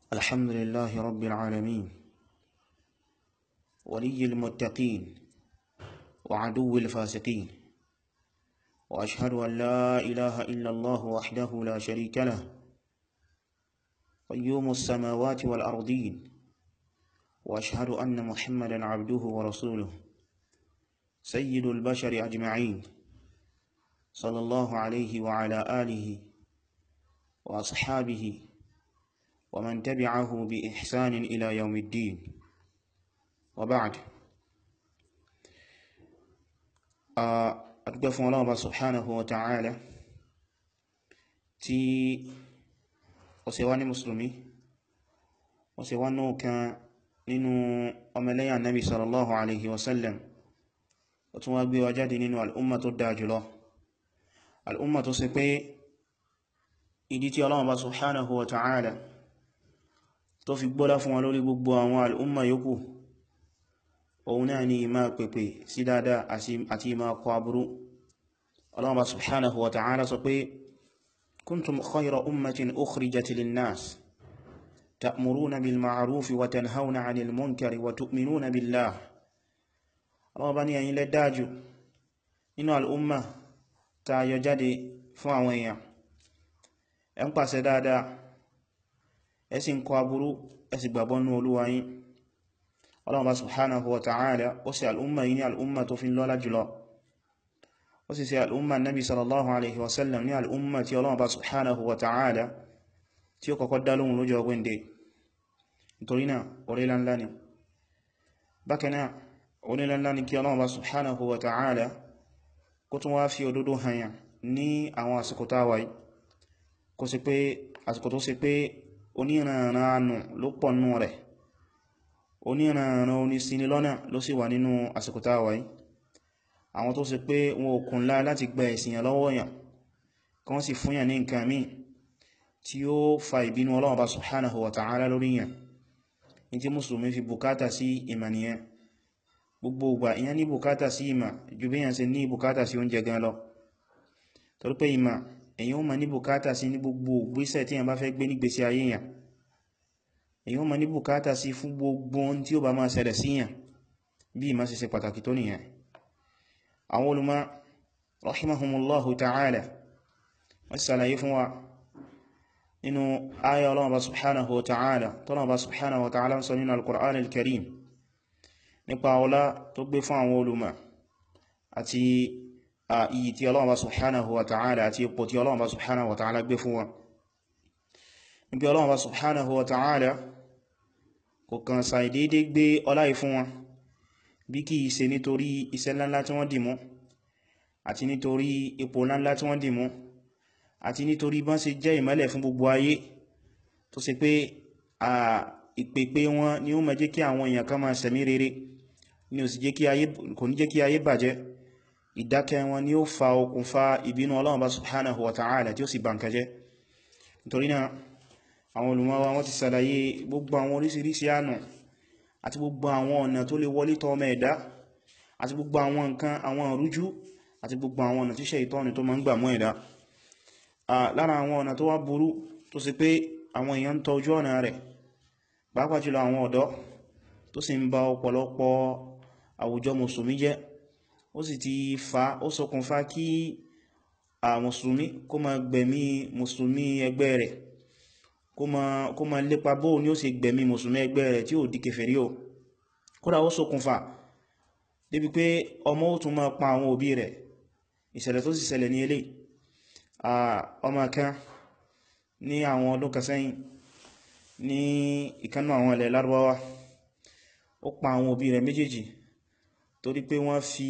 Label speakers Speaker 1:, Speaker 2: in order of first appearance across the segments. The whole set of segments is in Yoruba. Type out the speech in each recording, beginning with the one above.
Speaker 1: الحمد لله رب العالمين ولي المتقين وعدو الفاسقين وأشهد أن لا إله إلا الله وحده لا شريك له قيوم السماوات والأرضين وأشهد أن محمدا عبده ورسوله سيد البشر أجمعين صلى الله عليه وعلى آله وأصحابه ومن تبعه بإحسان إلى يوم الدين وبعد أتقف الله سبحانه وتعالى tí ó ṣe wá ní musulmi ó ṣe wá náà kan nínú ọmọlẹ́yà nabi sallallahu alaihi wasallam ó tún wá gbé wa jáde nínú al'umma tó dáa jùlọ al'umma tó ṣe pé ìdí tí Allah bá subhanahu wa ta'ala tó fi gbọ́lá fún wa lórí gbogbo àwọn al'umma yòókù òun náà ni ìmá pèpè sí dáadáa àti ìmá kọ aburú Allah bá subhanahu wa ta'ala sọ pé kuntum khayra ummatin ukhrijat lin-nas ta'muruna bil ma'ruf wa tanhauna 'anil munkari wa tu'minuna billah Allah bá ní ẹ̀yin lẹ dájú nínú al'umma ta yọ jáde fún àwọn èèyàn ẹ ń pàṣẹ dáadáa ẹ sì ń kọ aburú ẹ sì gbàgbọ́ nínú Olúwa yín Ọlọ́run bá subhanahu wa ta'ala ó sì al'umma yìí ní al'umma tó fi lọ́lá jùlọ ó sì sí al'umma nabi sallallahu alaihi wasallam ní al'umma tí Ọlọ́run bá subhanahu wa ta'ala tí ó kọ́kọ́ dá lóhùn lójọ́ ọgbẹ́ndẹ̀ nítorí náà orílẹ̀ ńlá ni bákan náà orílẹ̀ ńlá ni kí Ọlọ́run bá subhanahu wa ta'ala kó tún wá fi òdodo hanyà ní àwọn àsìkò táwàá yìí kó sì pé àsìkò tó sì pé oníranranù ló pọ̀ nínú rẹ̀ oníranran onísinilọ́nà ló sì wà nínú àsìkò táwà yìí àwọn tó sì pé wọn ò kùnlá láti gba ẹ̀sìyàn lọ́wọ́ yàn kan sì fún yàn ní nǹkan míì tí ó fa ìbínú Ọlọ́run bá subhanahu wa ta'ala lórí yàn ní tí mùsùlùmí fi bùkátà sí ìmà nìyẹn gbogbo ìgbà ìyẹn ní bùkátà sí ìmà ju bí yàn ṣe ní bùkátà sí oúnjẹ gan lọ torí pé ìmà èyàn ma ní bùkátà sí ní gbogbo ìgbésẹ̀ tí yàn bá fẹ́ gbé nígbésí ayé yàn èyàn ma ní bùkátà sí fún gbogbo ohun tí ó bá máa ṣẹlẹ̀ sí yàn bí ìmá ṣe ṣe pàtàkì tó nìyàn àwọn olùmọ̀ rahimahumullahu ta'ala wọ́n ṣàlàyé fún wa nínú ayà Ọlọ́run bá subhanahu wa ta'ala tọ́lọ́run bá subhanahu wa ta'ala ń sọ nínú al-Qur'an al-Karim nípa ọlá tó gbé fún àwọn olùmọ̀ àti iyì tí Ọlọ́run subhanahu wa ta'ala àti ipò tí Ọlọ́run subhanahu wa ta'ala gbé fún wọn níbi Ọlọ́run subhanahu wa ta'ala kò kàn sàì dédé gbé ọlá fún wọn bí kì í ṣe nítorí iṣẹ́ ńláńlá tí wọ́n dìmú àti nítorí ipò ńláńlá tí wọ́n dìmú àti nítorí bọ́n ṣe jẹ́ ìmọ́lẹ̀ fún gbogbo ayé tó ṣe pé à ìpèpè wọn ni ó máa jẹ́ kí àwọn èèyàn kan máa ṣẹ̀mí rere ni ò sì jẹ́ kí ayé kò ní jẹ́ kí ayé bàjẹ́ ìdákẹ́ wọn ni ó fa okùnfà ìbínú Ọlọ́run bá subhanahu wa ta'ala tí ó sì bànkẹ́ jẹ́ nítorí náà àwọn olùmọ́wà wọ́n ti sàlàyé gbogbo àwọn orísìírísìí ànà àti gbogbo àwọn ọ̀nà tó lè wọlé tọ́ ọmọ ẹ̀dá àti gbogbo àwọn nǹkan àwọn ìrújú àti gbogbo àwọn ọ̀nà tí Ṣáítánì tó máa ń gbà mú ẹ̀dá lára àwọn ọ̀nà tó wá burú tó sì pé àwọn èèyàn ń tọ́jú ọ̀nà rẹ̀ pàápàá jùlọ àwọn ọ̀dọ́ tó sì ń ba ọ̀pọ̀lọpọ̀ àwùjọ mùsùlùmí jẹ́ ó sì ti fa ó ṣokùnfà kí a mùsùlùmí kó ma gbẹ̀mí mùsùlùmí ẹgbẹ́ rẹ̀ kó ma lépa bó ní ó sì gbẹ̀mí mùsùlùmí ẹgbẹ́ rẹ̀ tí ó di kèfèrí o kódà ó ṣokùnfà débi pé ọmọ ó tún ma pa àwọn òbí rẹ̀ ìṣẹ̀lẹ̀ tó sì ṣẹlẹ̀ ní ilé ọmọ kan ní àwọn ọdún kan sẹ́yìn ní ìkánú àwọn ilẹ̀ Lárúbáwá ó pa àwọn òbí rẹ̀ méjèèjì torí pé wọ́n fi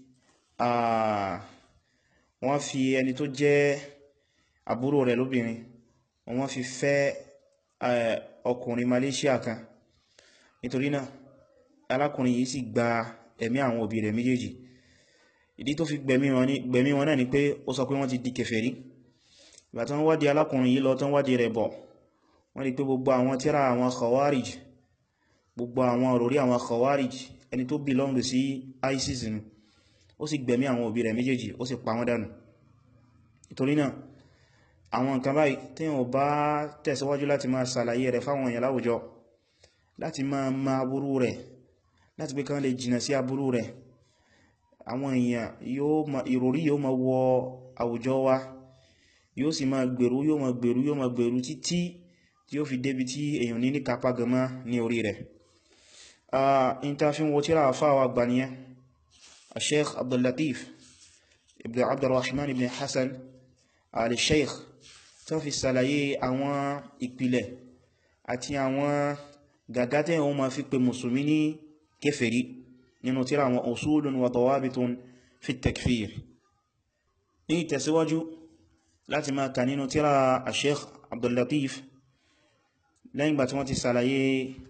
Speaker 1: wọ́n fi ẹni tó jẹ́ àbúrò rẹ̀ lóbìnrin wọ́n fi fẹ́ ọkùnrin Malaysia kan nítorí náà alákùnrin yìí sì gba ẹ̀mí àwọn òbí rẹ̀ méjèèjì ìdí tó fi gbẹ̀mí wọn náà ni pé ó sọ pé wọ́n ti di kèfèrí ìgbà tán wádìí alákùnrin yìí lọ tán wádìí rẹ̀ bọ̀ wọ́n rí pé gbogbo àwọn tírà àwọn khawarij gbogbo àwọn òròrí àwọn khawarij ẹni tó belong sí ISIS ni ó sì gbẹ̀mí àwọn òbí rẹ̀ méjèèjì ó sì pa wọ́n dànù ìtorí náà àwọn nǹkan báyìí tí wọ́n bá tẹ̀síwájú láti máa ṣàlàyé rẹ̀ fáwọn èèyàn láwùjọ láti máa ma aburú rẹ̀ láti pé kán lè jìnà sí aburú rẹ̀ àwọn èèyàn ìròrí yóò máa wọ àwùjọ wa yóò sì máa gbèrú yóò máa gbèrú yóò máa gbèrú títí tí ó fi débi tí èèyàn ní ní kápá gama ní orí rẹ̀ in ta fi wo tíra àfáwà gbaniyẹ Sheikh Abdul Latif ibn Abdurrahman ibn Hassan al-Sheikh tó fi sàlàyé àwọn ìpìlẹ̀ àti àwọn gàgátẹ̀ wọn ma fi pè mùsùlùmí ní kèfèrí nínú tíra àwọn usulun wa dawabitun fi takfir ní ìtẹ̀síwájú láti máa kà nínú tíra Sheikh Abdul Latif lẹ́yìn gbà tí wọ́n ti sàlàyé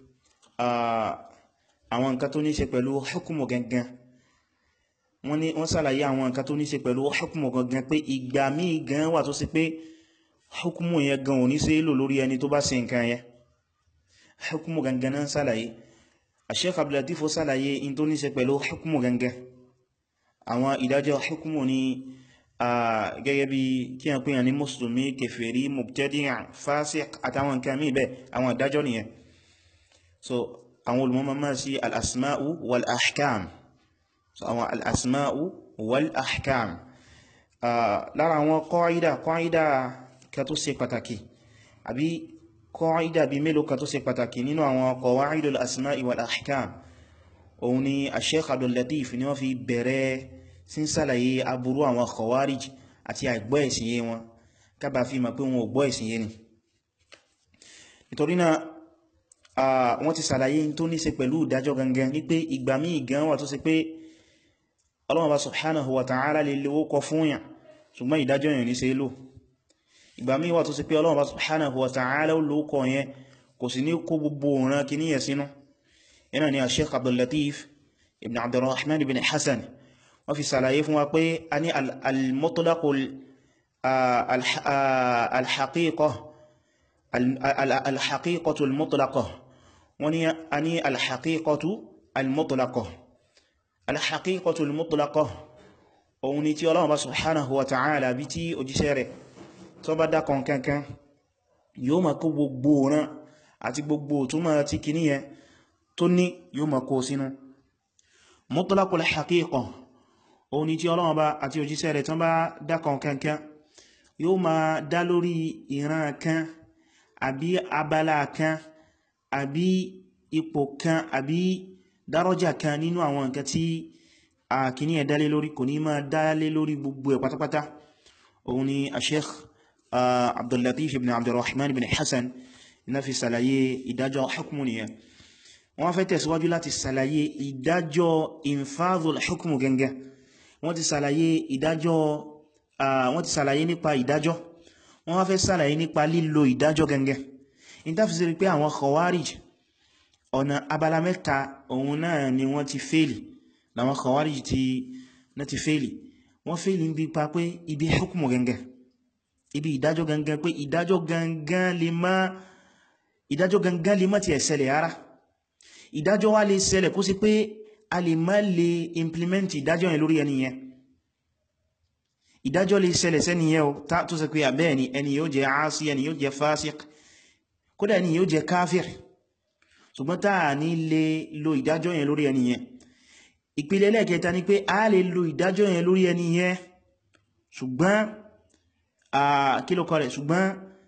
Speaker 1: àwọn nǹkan tó ní ṣe pẹ̀lú hukumu gangan wọ́n ní wọ́n sàlàyé àwọn nǹkan tó ní ṣe pẹ̀lú hukumu gangan pé ìgbà míì gan wà tó sì pé hukumu yẹn gan ò ní ṣe lò lórí ẹni tó bá ṣe nǹkan yẹn hukumu gangan náà sàlàyé Sheikh Abdul Latif sàlàyé in tó ní ṣe pẹ̀lú hukumu gangan àwọn ìdájọ́ hukumu ni gẹ́gẹ́ bí kí a pè ní mùsùlùmí kèfèrí mubtadi' fásíq àtàwọn nǹkan mí bẹ́ àwọn ìdájọ́ nìyẹn so àwọn olùmọ́mọ́ máa sí al'asma'u wal-ahkam so àwọn al'asma'u wal-ahkam lára àwọn kọ́ídà kọ́ídà ka tó ṣe pàtàkì àbí kọ́ídà bí mélòó ka tó ṣe pàtàkì nínú àwọn qawaidul asma'i wal-ahkam òun ni Sheikh Abdul Latif ni wọ́n fi bẹ̀rẹ̀ sí sàlàyé aburú àwọn khawarij àti àìgbọ́ ìsìnyé wọn kábà fi ma pé wọn ò gbọ́ ìsìnyé ni nítorí náà wọ́n ti sàlàyé tó ní ṣe pẹ̀lú ìdájọ́ gangan ní pé ìgbà míì gan wà tó ṣe pé Ọlọ́hun Bá subhanahu wa ta'ala lè lówó kọ fún yàn ṣùgbọ́n ìdájọ́ yàn ní ṣe lò ìgbà míì wà tó ṣe pé Ọlọ́hun Bá subhanahu wa ta'ala lówó kọ yẹn kò sí ní kó gbogbo òran kì níyẹ sínú yana ni a Sheikh Abdul Latif ibn Abdurrahman ibn Hassan wọ́n fi sàlàyé fún wa pé a ní al-mutlaqul al-haqiqah al-haqiqatu al-mutlaqah wọ́n ní a ní al-haqiqatu al-mutlaqah al-haqiqatu al-mutlaqah òun ni tí Ọlọ́run bá subhanahu wa ta'ala bí tí òjíṣẹ́ rẹ̀ tó bá dákan kankan yóò ma kó gbogbo rán àti gbogbo túnmọ̀ tí kìníyàn tó ní yóò ma kó sínú mutlaqul haqiqah òun ni tí Ọlọ́run bá àti òjíṣẹ́ rẹ̀ tán bá dákan kankan yóò ma dá lórí ìran kan àbí abala kan àbí ipò kan àbí dárọ́jà kan nínú àwọn nǹkan tí a kìíní ẹ̀ dálé lórí kò ní ma dálé lórí gbogbo ẹ̀ pátápátá òun ni a Sheikh Abdul Latif ibn Abdurrahman ibn Hassan iná fi sàlàyé ìdájọ́ hukmu nìyẹn wọ́n fẹ́ tẹ̀síwájú láti sàlàyé ìdájọ́ infadhul hukmu gẹ́gẹ́ wọ́n ti sàlàyé ìdájọ́ wọ́n ti sàlàyé nípa ìdájọ́ wọ́n wá fẹ́ sàlàyé nípa lílo ìdájọ́ gẹ́gẹ́ in ta fi sí pé àwọn khawarij ọ̀nà abala mẹ́ta òun náà ni wọ́n ti fèèlì láwọn khawarij ti na ti fèèlì wọ́n fèèlì ń bí pa pé ibi hukmu gẹ́gẹ́ ibi ìdájọ́ gẹ́gẹ́ pé ìdájọ́ gangan lè má ìdájọ́ gangan lè má ti ẹ̀ṣẹ̀lẹ̀ ara ìdájọ́ wá lè ṣẹlẹ̀ kó sí pé a lè má lè implement ìdájọ́ yẹn lórí ẹni yẹn ìdájọ́ lè ṣẹlẹ̀ sẹ́ni yẹn o tó sọ pé àbẹ́ ẹni ẹni yóò jẹ́ aasi ẹni yóò jẹ́ fásik kódà ẹni yóò jẹ́ káfír ṣùgbọ́n táà ní lè lo ìdájọ́ yẹn lórí ẹni yẹn ìpìlẹ̀ lẹ́ẹ̀kẹta ni pé a lè lo ìdájọ́ yẹn lórí ẹni yẹn ṣùgbọ́n kí ló kọ rẹ̀ ṣùgbọ́n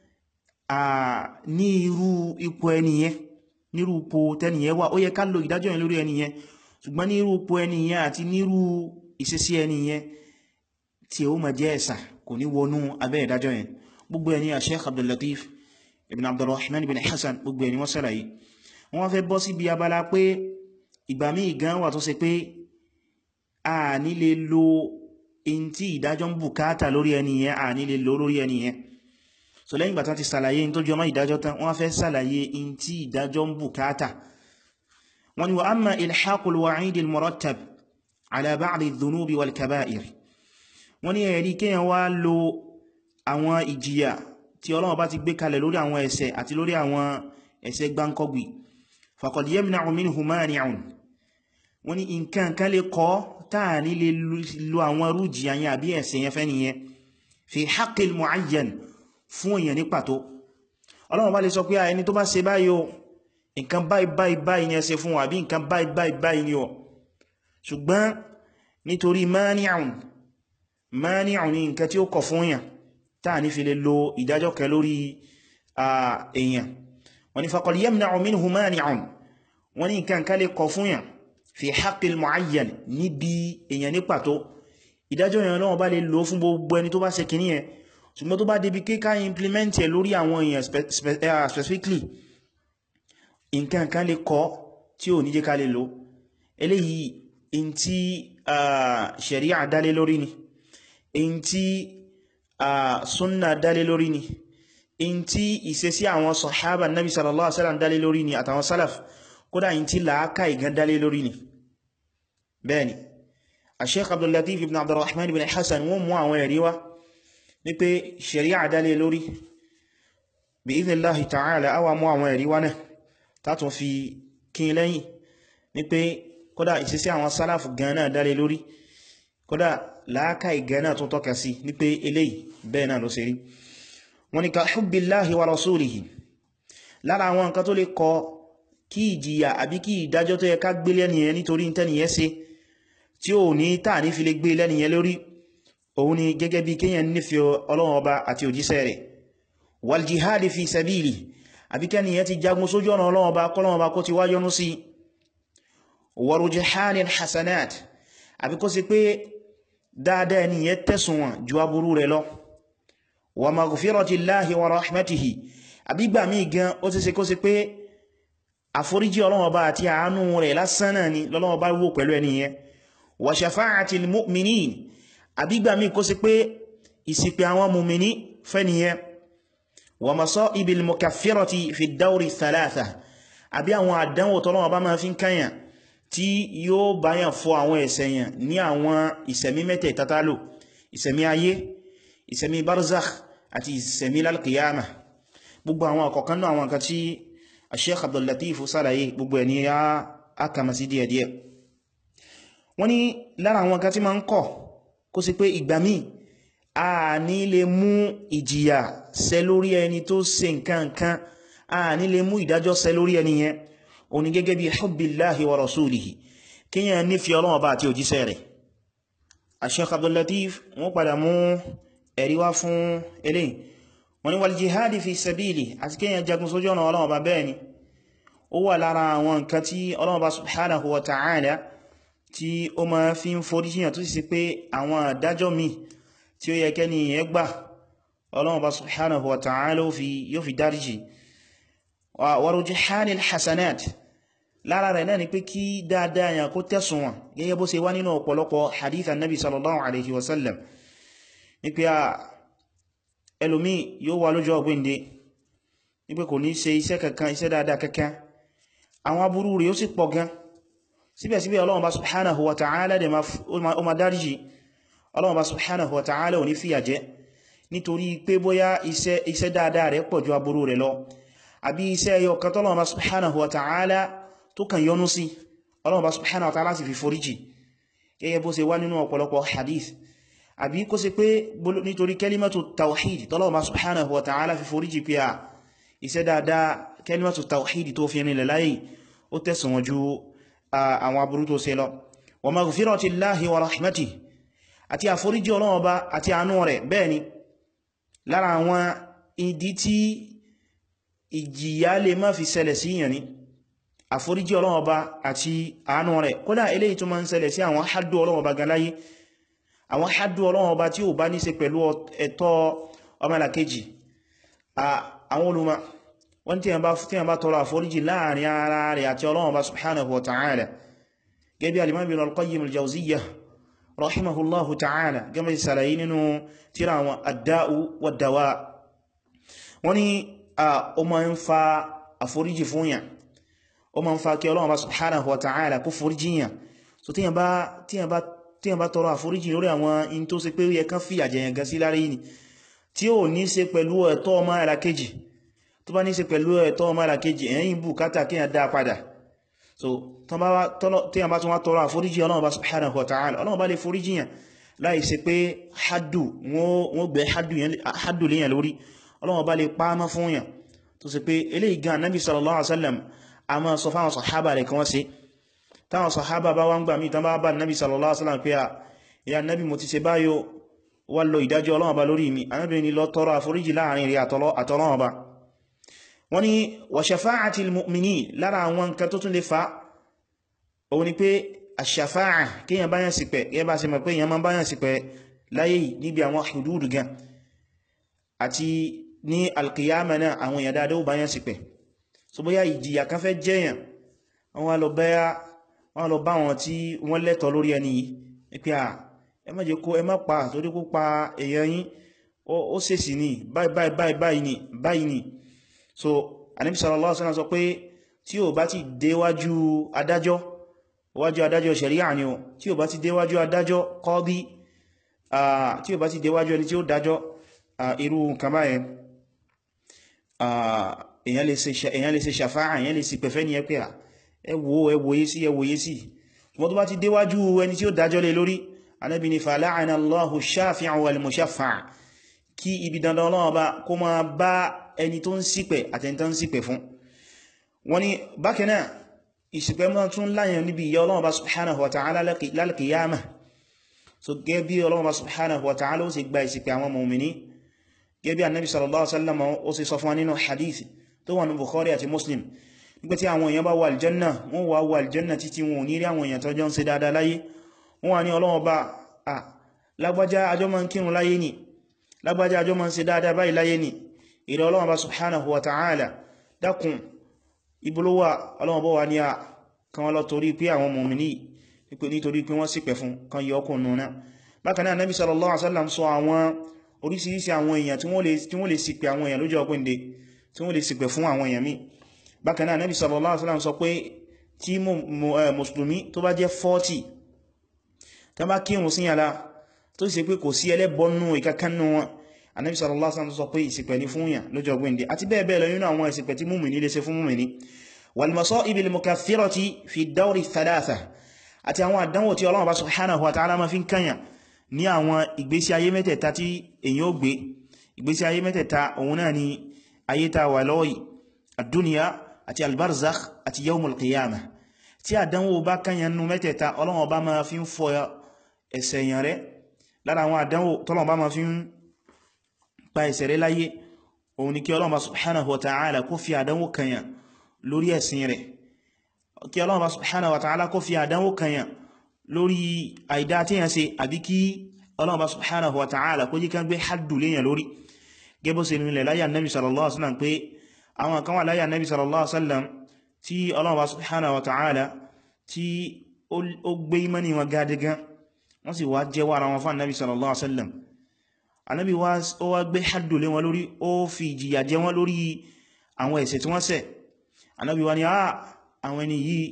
Speaker 1: ní irú ipò ẹni yẹn nírú ipò tẹni yẹn wà ó yẹ ká lo ìdájọ́ yẹn lórí ẹni yẹn ṣùgbọ́n nírú ipò ẹni yẹn àti nírú ìṣesí ẹni yẹn tí ó ma jẹ́ ẹ̀sà kò ní wọnú abẹ́ ìdájọ́ yẹn gbogbo ẹni a Sheikh Abdul Latif ibn Abdurrahman ibn Hassan gbogbo ẹni wọ́n sàlàyé wọ́n fẹ́ bọ́ sí bí abala pé ìgbà míì gan wà tó ṣe pé a ní lè lo in tí ìdájọ́ ń bùkátà lórí ẹni yẹn a ní lè lo lórí ẹni yẹn so lẹ́yìn ìgbà tán ti sàlàyé in tó jọmọ́ ìdájọ́ tán wọ́n fẹ́ sàlàyé in tí ìdájọ́ ń bùkátà wọ́n ni wa amma ilhaqul wa'idil murattab ala ba'di dhunubi wal kaba'ir wọ́n ní ẹ̀rí kíyàn wá lo àwọn ìjìyà tí Ọlọ́run bá ti gbé kalẹ̀ lórí àwọn ẹ̀ṣẹ̀ àti lórí àwọn ẹ̀ṣẹ̀ gbáǹkọ́gbì faqad yamna'u minhu mani'un wọ́n ní nǹkan kan lè kọ́ táà ní lè lo àwọn rú jìyà yẹn àbí ẹ̀ṣẹ̀ yẹn fẹ́ nìyẹn fi haqqil mu'ayyan fún èèyàn ní pàtó ọlọ́run bá lè sọ pé ẹni tó bá ṣe báyìí o nǹkan báyìí báyìí báyìí ni ẹ ṣe fún àbí nǹkan báyìí báyìí báyìí ni o ṣùgbọ́n nítorí mani'un mani'un ní nǹkan tí ó kọ̀ fún èèyàn táà ní fi lè lo ìdájọ́ kẹ lórí èèyàn wọ́n ni faqad yamna'u minhu mani'un wọ́n ní nǹkan kan lè kọ̀ fún èèyàn fi haqqil mu'ayyan níbi èèyàn ní pàtó ìdájọ́ èèyàn lọ́wọ́ bá lè lò fún gbogbo ẹni tó bá ṣe kìíní ẹ̀ ṣùgbọ́n tó bá débi kíká implement ẹ̀ lórí àwọn èèyàn specifically nǹkan kan lè kọ́ tí ò ní jẹ́ ká lè lò eléyìí in tí sharia dálé lórí ni in tí sunna dálé lórí ni in tí ìṣesí àwọn sahaba nabi sallallahu alaihi wasallam dálé lórí ni àtàwọn salaf kódà in tí làákà ìgán dálé lórí ni bẹ́ẹ̀ni Sheikh Abdul Latif ibn Abdurrahman ibn Hassan wọ́n mú àwọn ẹ̀rí wá ní pé sharia dálé lórí bí idhnillahi ta'ala awa mú àwọn ẹ̀rí wá náà tátún fi kín lẹ́yìn ní pé kódà ìsísí àwọn sálàfù gan náà dálé lórí kódà láákà ìgẹ́ náà tún tọ́ka sí ní pé eléyìí bẹ́ẹ̀ náà ló ṣe rí wọ́n ni ka hubbillahi wa rasulihi lára àwọn nǹkan tó lè kọ kí ìjìyà àbí kí ìdájọ́ tó yẹ ká gbé lẹ́nìyẹn nítorí tẹ́nìyẹn ṣe tí ò ní tàà ní fi lè gbé lẹ́nìyẹn lórí òun ni gẹ́gẹ́ bí kíyàn nífẹ̀ẹ́ Ọlọ́run ọba àti òjíṣẹ́ rẹ̀ wal jihadi fi sabili àbí kẹ́nìyàn ti jagun sójú ọ̀nà Ọlọ́run ọba kọ́lọ́run ọba kó ti wá yọ́nú sí wa rujahanil hasanat àbí kó sì pé dáadáa ẹniyàn tẹ̀sùn wọn ju aburú rẹ̀ lọ wa maghfiratillahi wa rahmatihi àbí gbà mí gan ó ti ṣe kó sì pé àforíjì Ọlọ́run ọba àti àánú rẹ̀ lásán náà ni lọ́lọ́run ọba wò pẹ̀lú ẹniyàn wa shafa'atil mu'minin àbí gbà mí kó sì pé ìsìpẹ̀ àwọn mùmìní fẹ́niyàn wa masa'ibil mukaffirati fi dawri thalatha àbí àwọn àdánwò tọ́lọ́wọ́ bá máa fi ń káyàn tí yóò báyàn fọ àwọn ẹ̀ṣẹ̀yàn ní àwọn ìsẹ̀mí mẹ́tẹ̀ tátálò ìsẹ̀mí ayé ìsẹ̀mí barzakh àti ìsẹ̀mí lalkiyama gbogbo àwọn àkọ̀kan náà àwọn kan tí Sheikh Abdul Latif sálàyé gbogbo ẹni a kama sí díẹ̀díẹ̀ wọ́n ní lára àwọn kan tí ma ń kọ̀ kó sì pé ìgbà míì a ní lè mú ìjìyà ṣẹ lórí ẹni tó ṣe nǹkan kan a ní lè mú ìdájọ́ ṣẹ lórí ẹni yẹn òní gẹ́gẹ́ bí hubbillahi wa rasulihi kíyàn nífẹ̀ẹ́ Ọlọ́run Ọba àti òjíṣẹ́ rẹ̀ Sheikh Abdul Latif wọ́n padà mú ẹ̀rí wá fún eléyìí wọ́n ní wal jihadi fi sabili àti kíyàn jagun sójú ọ̀nà Ọlọ́run Ọba bẹ́ẹ̀ ni ó wà lára àwọn nǹkan tí Ọlọ́run Ọba subhanahu wa ta'ala tí ó ma fi ń forí jíyàn tó sì sí pé àwọn àdájọ́ mi tí ó yẹ kẹ́ni yẹn gbà Ọlọ́run Ọba subhanahu wa ta'ala yóò fi dáríjì wa rujihanil hasanat lára rẹ̀ náà ni pé kí dáadáa yàn kó tẹ́sùn wọn gẹ́gẹ́ bó ṣe wá nínú ọ̀pọ̀lọpọ̀ hadith annabi sallallahu alaihi wasallam ní pé a ẹlòmí yóò wà lójọ́ ọgbẹ́ndé ní pé kò ní ṣe iṣẹ́ kankan iṣẹ́ dáadáa kankan àwọn aburú rẹ̀ ó sì pọ̀ gan síbẹ̀síbẹ̀ Ọlọ́run bá subhanahu wa ta'ala dẹ̀ ó ma dáríjì Ọlọ́run bá subhanahu wa ta'ala ò ní fìyà jẹ nítorí pé bóyá iṣẹ́ dáadáa rẹ̀ pọ̀ ju aburú rẹ̀ lọ àbí iṣẹ́ ẹyọ kan tọ́lọ́run bá subhanahu wa ta'ala tó kàn yọnú sí Ọlọ́run bá subhanahu wa ta'ala sì fi foríjì gẹ́gẹ́ bó ṣe wá nínú ọ̀pọ̀lọpọ̀ hadith àbí kó ṣe pé nítorí kalimatu tawhid tọ́lọ́run bá subhanahu wa ta'ala fi foríjì pé à iṣẹ́ dáadáa kalimatu tawhid tó fi rinlẹ̀ láyé ó tẹ̀sùn wọn ju àwọn aburú tó ṣe lọ wa maghfiratillahi wa rahmatihi àti àforíjì Ọlọ́run Ọba àti àánú rẹ̀ bẹ́ẹ̀ ni lára àwọn ìdí tí ìjìyà lè má fi ṣẹlẹ̀ sí yàn ní àforíjì Ọlọ́run Ọba àti àánú rẹ̀ kódà eléyìí tó máa ń ṣẹlẹ̀ sí àwọn haddu Ọlọ́run Ọba gan láyé àwọn haddu Ọlọ́run Ọba tí ò bá ní ṣe pẹ̀lú ẹ̀tọ́ ọmọlàkejì àwọn olùmọ̀ wọ́n tí a bá tọrọ àforíjì láàrin ara rẹ̀ àti Ọlọ́run Ọba subhanahu wa ta'ala gẹ́bí al-Imam Ibn al-Qayyim al-Jawziyyah rahimahullahu ta'ala gẹ́mẹ́ sàlàyé nínú tíra wọn ad-da'u wad-dawa wọ́n ni ó ma ń fa àforíjì fún yàn ó ma ń fa kí Ọlọ́run bá subhanahu wa ta'ala kó foríjì yàn so tí yàn bá tọrọ àforíjì lórí àwọn in tó ṣe pé yẹ kán fi àjẹyàn gan sí lára yìí tí ó ní ṣe pẹ̀lú ẹ̀tọ́ ọmọ ẹ̀là kejì tó bá ní ṣe pẹ̀lú ẹ̀tọ́ ọmọ ẹ̀là kejì ẹ̀yìn bùkátà kí yàn dá padà so tí yàn bá tún wá tọrọ àforíjì Ọlọ́run bá subhanahu wa ta'ala Ọlọ́run bá lè foríjì yàn láì ṣe pé haddu wọ́n gbé haddu léyàn lórí Ọlọ́run bá lè pàmọ́ fún yàn tó sì pé eléyìí gan Nabi sallallahu alaihi wasallam a máa sọ fáwọn sàhábà rẹ̀ kan wọ́n sí táwọn sàhábà bá wá ń gbà mí tán bá bá Nabi sallallahu alaihi wasallam pé à ya Nabi mo ti ṣe báyò wà lọ ìdájọ́ Ọlọ́run bá lórí mi Ànábì ní lọ tọrọ àforíjì láàrin rí àtọ́lọ́run bá wọ́n ni wa shafa'atil mu'minin lára àwọn nǹkan tó tún lè fa òun ni pé àṣàfáà kíyàn báyàn sí pẹ̀ yẹ bá ṣe mọ̀ pé èyàn máa báyàn sí pẹ̀ láyé níbi àwọn hududu gan àti ní alkiyama náà àwọn èèyàn dáadọ́ ó báyàn sí pẹ̀ so bóyá ìjìyà kan fẹ́ jẹ́yàn wọ́n wá lọ bẹ́yà wọ́n lọ bá wọn tí wọ́n lẹ́tọ̀ lórí ẹni yìí pé à ẹ má jẹ́ kó ẹ má pa torí kó pa èèyàn yín ó sèsì ní báyìí báyìí báyìí ní báyìí ní so Ànábì sallallahu alaihi wasallam sọ pé tí ò bá ti déwájú adájọ́ wájú adájọ́ ṣẹ̀ríà ni o tí ò bá ti déwájú adájọ́ kọ́dí tí ò bá ti déwájú ẹni tí ó dájọ́ irú nǹkan báyẹn èyàn lè ṣe ṣàfáà èyàn lè sì pẹ̀fẹ́ ní ẹpẹ́ ẹ wò ẹ wòye sí ẹ wòye sí wọ́n tó bá ti déwájú ẹni tí ó dájọ́ lé lórí Ànábì ní fala'ana Allahu ash-shafi'a wal mushaffa'a kí ibi dandan Ọlọ́run bá kó máa bá ẹni tó ń sípẹ̀ àtẹni tó ń sípẹ̀ fún wọ́n ni bákan náà ìsìpẹ̀ mọ́ tún láyàn níbi ìyà Ọlọ́run bá subhanahu wa ta'ala lálkìyàmà so gẹ́ bí Ọlọ́run bá subhanahu wa ta'ala ó sì gba ìsìpẹ̀ àwọn mọ̀mìní gẹ́ bí annabi sallallahu alaihi wasallam ó sì sọ fún wa nínú hadithi tó wà ní Bukhari àti Muslim nígbà tí àwọn èèyàn bá wà aljanna wọ́n wà wà aljanna títí wọn ò ní rí àwọn èèyàn tó jọ ń ṣe dáadáa láyé wọ́n wà ní Ọlọ́run bá à lágbájá ajọ́ máa ń kírun láyé ni lágbájá ajọ́ máa ń ṣe dáadáa báyìí láyé ni ìrẹ́ Ọlọ́run bá subhanahu wa ta'ala dákun ibolowa Ọlọ́run bọ́ wa ní a kan wọ́n lọ torí pé àwọn mọ̀mìnì pípé nítorí pé wọ́n ṣìpẹ̀ fún kan yọ ọkùn nùnà bákan náà Nabi sallallahu alaihi wasallam sọ àwọn orísìírísìí àwọn èèyàn tí wọ́n lè ṣìpẹ̀ àwọn èèyàn lójú ọgbìnde tí wọ́n lè ṣìpẹ̀ fún àwọn èèyàn mi bákan náà Nabi sallallahu alaihi wasallam sọ pé tí mùsùlùmí tó bá jẹ́ 40 tó bá kírun sí yàrá tó sì pé kò sí ẹlẹ́bọnú ìkankanú wọn Ànábì sallallahu alaihi wasallam sọ pé ìṣìpẹ̀ ní fún yàn lójú ọgbìnde àti bẹ́ẹ̀ bẹ́ẹ̀ lọ nínú àwọn ìṣìpẹ̀ tí mùmìnì lè ṣe fún mùmìnì والمصائب المكثرة في الدور الثلاثة àti àwọn àdánwò tí Ọlọ́run bá subhanahu wa ta'ala ma fi ń kànyà ní àwọn ìgbésí ayé mẹ́tẹ̀ẹ̀ta tí èyàn ó gbé ìgbésí ayé mẹ́tẹ̀ẹ̀ta òun náà ni ayé ta wà lọ́wọ́ àdúnìyà àti albarzakh àti yawmul qiyamah tí àdánwò bá kànyà nínú mẹ́tẹ̀ẹ̀ta Ọlọ́run bá ma fi ń fọ ẹ̀ṣẹ̀ yàn rẹ̀ lára àwọn àdánwò tọ́lọ́run bá ma fi ń pa ẹ̀ṣẹ̀ rẹ̀ láyé òun ni kí Ọlọ́run bá subhanahu wa ta'ala kó fi àdánwò kànyà lórí ẹ̀sìn rẹ̀ kí Ọlọ́run bá subhanahu wa ta'ala kó fi àdánwò kanyàn lórí àìdá tí yàn ṣe àbí kí Ọlọ́run bá subhanahu wa ta'ala kó jí kan gbé haddu léyàn lórí gẹ́bọ́ sí nílẹ̀ láyà nabi sallallahu alaihi wasallam pé àwọn kan wà láyà nabi sallallahu alaihi wasallam tí Ọlọ́run bá subhanahu wa ta'ala tí ó gbé imani wọn gadigan wọ́n sì wá jẹ́wọ́ ara wọn fún nabi sallallahu alaihi wasallam anabi wá gbé haddu lé wọn lórí ó fi ìjìyà jẹ wọn lórí àwọn ẹ̀ṣẹ̀ tí wọ́n ṣẹ̀ anábi wa ni a àwọn ẹni yìí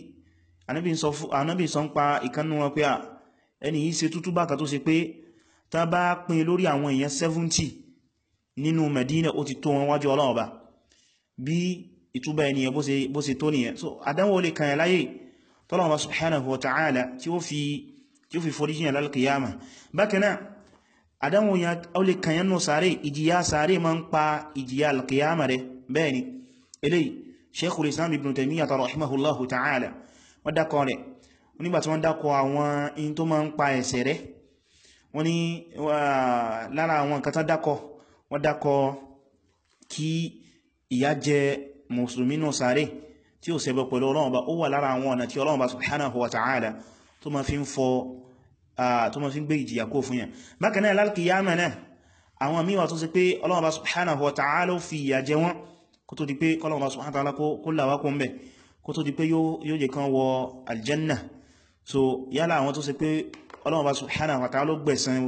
Speaker 1: anábi sọ ń pa ìkánnú wọn pé a ẹni yìí ṣe tútú bákà tó ṣe pé tá bá pín lórí àwọn èèyàn 70 nínú Medina ó ti tó wọn wájú Ọlọ́run Ọba bí ìtúbà ènìyàn bó ṣe tó nìyẹn so àdánwò lè kàyàn láyé tọ́lọ́wọ́ subhanahu wa ta'ala tí ó fi foríjìyàn lálkìyàmà bákan náà àdánwò yà ó lè kàyàn nù sáré ìjìyà sáré ma ń pa ìjìyà alkìyàmà rẹ̀ bẹ́ẹ̀ ni eléyìí sheikhul islam ibn taymiyyah rahimahullahu ta'ala wọ́n dákọ̀ rẹ̀ nígbàtí wọ́n dákọ̀ àwọn in tó máa ń pa ẹ̀ṣẹ̀ rẹ̀ wọ́n ní lára àwọn nǹkan tán dákọ̀ wọ́n dákọ̀ kí ìyà jẹ mùsùlùmí náà sáré tí ó ṣẹbọ pẹ̀lú Ọlọ́run Ọba ó wà lára àwọn ọ̀nà tí Ọlọ́run Ọba subhanahu wa ta'ala tó ma fi ń fọ tó ma fi ń gbé ìjìyà kó fún yàn bákan náà lálkìyàmà náà àwọn míwà tó sì pé Ọlọ́run Ọba subhanahu wa ta'ala ó fi ìyà jẹ wọ́n kó tó di pé kọ́lọ̀wọ́ bá subhanahu wa ta'ala kó làwá kó ń bẹ̀ kó tó di pé yóò jẹ kan wọ aljanna so yálà àwọn tó ṣe pé Ọlọ́run bá subhanahu wa ta'ala ló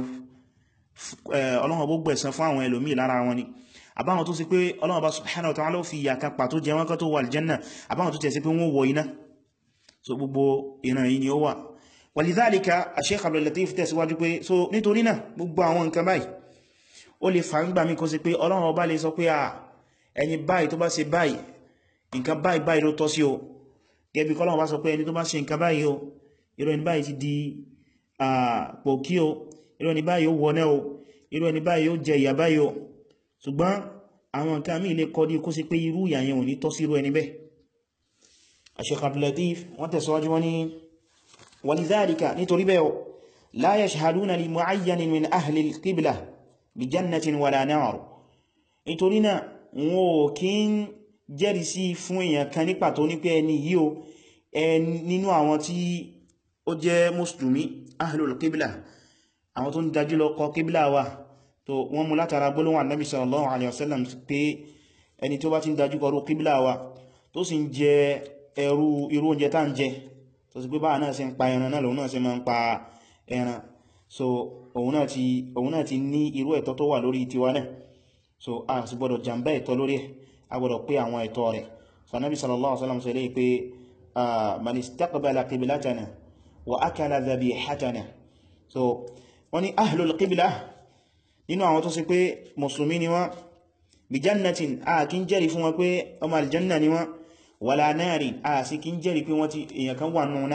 Speaker 1: gbẹ̀san fún àwọn ẹlòmí lára wọn ni àbáwọn tó ṣe pé Ọlọ́run bá subhanahu wa ta'ala ló fi ìyà kan pàtó jẹ wọn kó tó wọ aljanna àbáwọn tó tẹ̀ sí pé wọ́n wọ iná so gbogbo ìran yìí ni ó wà walidhalika Sheikh Abdul Latif tẹ̀síwájú pé so nítorí náà gbogbo àwọn nǹkan báyìí ó lè fà ń gbà mí kó sí pé Ọlọ́run ọba lè sọ pé à ẹni báyìí tó bá ṣe báyìí nǹkan báyìí báyìí ló tọ́ sí o gẹ́bí kọ́lọ̀ bá sọ pé ẹni tó bá ṣe nǹkan báyìí o irú ẹni báyìí ti di pòkí o irú ẹni báyìí ó wọnẹ́ o irú ẹni báyìí ó jẹ ìyà báyìí o ṣùgbọ́n àwọn nǹkan mí lè kọ́ dí kó sí pé irú ìyà yẹn ò ní tọ́ sí irú ẹni bẹ́ẹ̀ Sheikh Abdul Latif wọ́n tẹ̀síwájú wọ́n ní walidhalika nítorí bẹ́ẹ̀ la yashhaduna li mu'ayyanin min ahli al-qibla bi jannatin wala nar nítorí náà wọn ò kí ń jẹ́rìí sí fún èèyàn kan ní pàtó ní pé ẹni yìí o nínú àwọn tí ó jẹ́ mùsùlùmí ahlul qibla àwọn tó ń dájú lọ kọ qibla wa tó wọ́n mú látara gbólóhùn annabi sallallahu alaihi wasallam pé ẹni tó bá ti ń dájú kọrú qibla wa tó sì ń jẹ ẹrú irú oúnjẹ tá ń jẹ tó sì pé báà náà ṣe ń pa ẹran náà lòun náà ṣe máa ń pa ẹran so òun náà ti òun náà ti ní irú ẹ̀tọ́ tó wà lórí tiwa náà so a sì gbọ́dọ̀ jàmbá ẹ̀tọ́ lórí ẹ̀ a gbọ́dọ̀ pé àwọn ẹ̀tọ́ rẹ̀ so annabi sallallahu alaihi wasallam sọ lè pé man istaqbala qiblatana wa akala dhabihatana so wọ́n ní ahlul qibla nínú àwọn tó sì pé mùsùlùmí ni wọ́n bí jannatin a kí ń jẹ́rìí fún wọn pé ọmọ aljanna ni wọ́n wala nari a sì kí ń jẹ́rìí pé wọ́n ti èyàn kan wà núna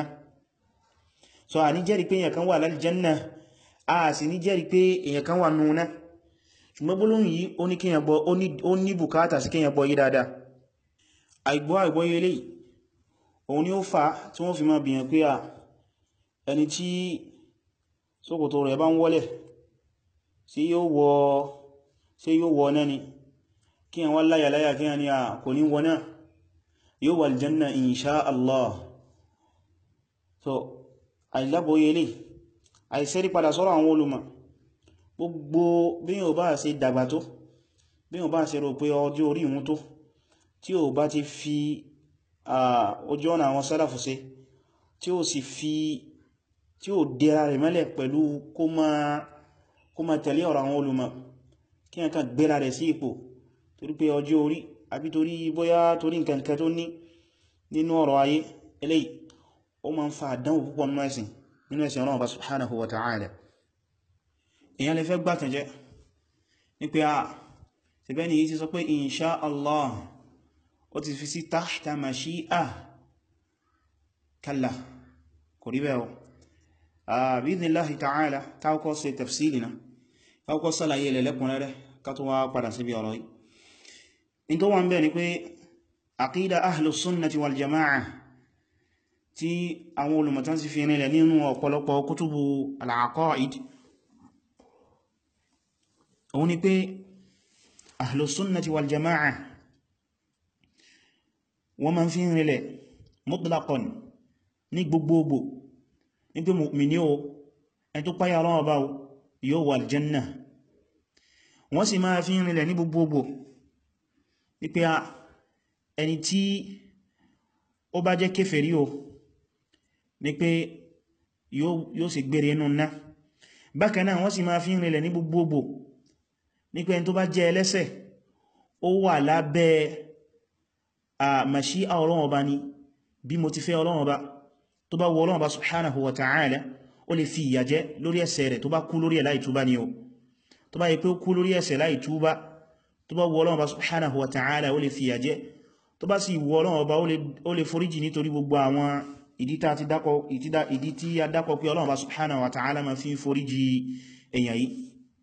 Speaker 1: so a ní jẹ́rìí pé èyàn kan wà láljanna a sì ní jẹ́rìí pé èyàn kan wà núna ṣùgbọ́n gbólóhùn yìí ó ní kíyàn gbọ́ ó ní bùkátà sí kíyàn gbọ́ yí dáadáa àìgbọ́ àìgbọ́ yẹlé òun ni ó fa tí wọ́n fi máa bìyàn pé à ẹni tí ṣòkòtò rẹ̀ bá ń wọ́lẹ̀ sí yóò wọ sí yóò wọ náà ni kí wọ́n láyà láyà kí wọ́n ni à kò ní wọ náà yóò wà aljanna insha Allah so àìlábòye lè àìsẹ́rí padà sọ́rọ̀ àwọn olùmọ̀ gbogbo bí yóò bá ṣe dàgbà tó bí yóò bá ṣe rò pé ọjọ́ orí ìhun tó tí ó bá ti fi ojú ọ̀nà àwọn sálàfù ṣe tí ó sì fi tí ó dẹ̀ra rẹ̀ mẹ́lẹ̀ pẹ̀lú kó má tẹ̀lé ọ̀rọ̀ àwọn olùmọ̀ kí ẹ̀kan gbéra rẹ̀ sí ipò torí pé ọjọ́ orí àbí torí bóyá torí nǹkan kan tó ní nínú ọ̀rọ̀ ayé eléyìí ó ma ń fa àdánwò púpọ̀ nínú ẹ̀sìn nínú ẹ̀sìn Ọlọ́run bá subhanahu wa ta'ala èyàn lè fẹ́ gbàtàn jẹ́ ní pé a ti bẹ́ ni yí ti sọ pé insha Allah ó ti fi sí tahta mashi'a kalla kò rí bẹ́ẹ̀ bi'idhnillahi ta'ala táwọ́kọ́ ṣe tafsili na táwọ́kọ́ sálàyé ilẹ̀ lẹ́kùnrẹ́rẹ́ ká tó wá padà síbi ọ̀rọ̀ yìí in tó wà ń bẹ̀ ni pé aqida ahlus sunnati wal jama'a tí àwọn olùmọ̀tán sì fi rinlẹ̀ nínú ọ̀pọ̀lọpọ̀ kútùbù al-aqaid òun ni pé ahlus sunnati wal jama'a wọ́n ma fi rinlẹ̀ mutlaqan ní gbogbogbò ní pé mu'mini o ẹni tó páyà Ọlọ́run Ọba yóò wà aljanna wọ́n sì máa fi rinlẹ̀ ní gbogbogbò ní pé ẹni tí ó bá jẹ́ kéfèrí o ní pé yóò sì gbére inú ná bákan náà wọ́n sì máa fi rinlẹ̀ ní gbogbogbò ní pé ẹni tó bá jẹ́ ẹlẹ́ṣẹ̀ ó wà lábẹ́ àmàṣí Ọlọ́run Ọba ni bí mo ti fẹ́ Ọlọ́run Ọba tó bá wọ Ọlọ́run Ọba subhanahu wa ta'ala ó lè fi ìyà jẹ lórí ẹ̀ṣẹ̀ rẹ̀ tó bá kú lórí ẹ̀ láì túbá ni o tó bá yẹ pé ó kú lórí ẹ̀ṣẹ̀ láì túbá tó bá wọ Ọlọ́run Ọba subhanahu wa ta'ala ó lè fi ìyà jẹ tó bá sì wọ Ọlọ́run Ọba ó lè foríjì nítorí gbogbo àwọn ìdí tí a dákọ̀ pé Ọlọ́run Ọba subhanahu wa ta'ala ma fi foríjì èyàn yìí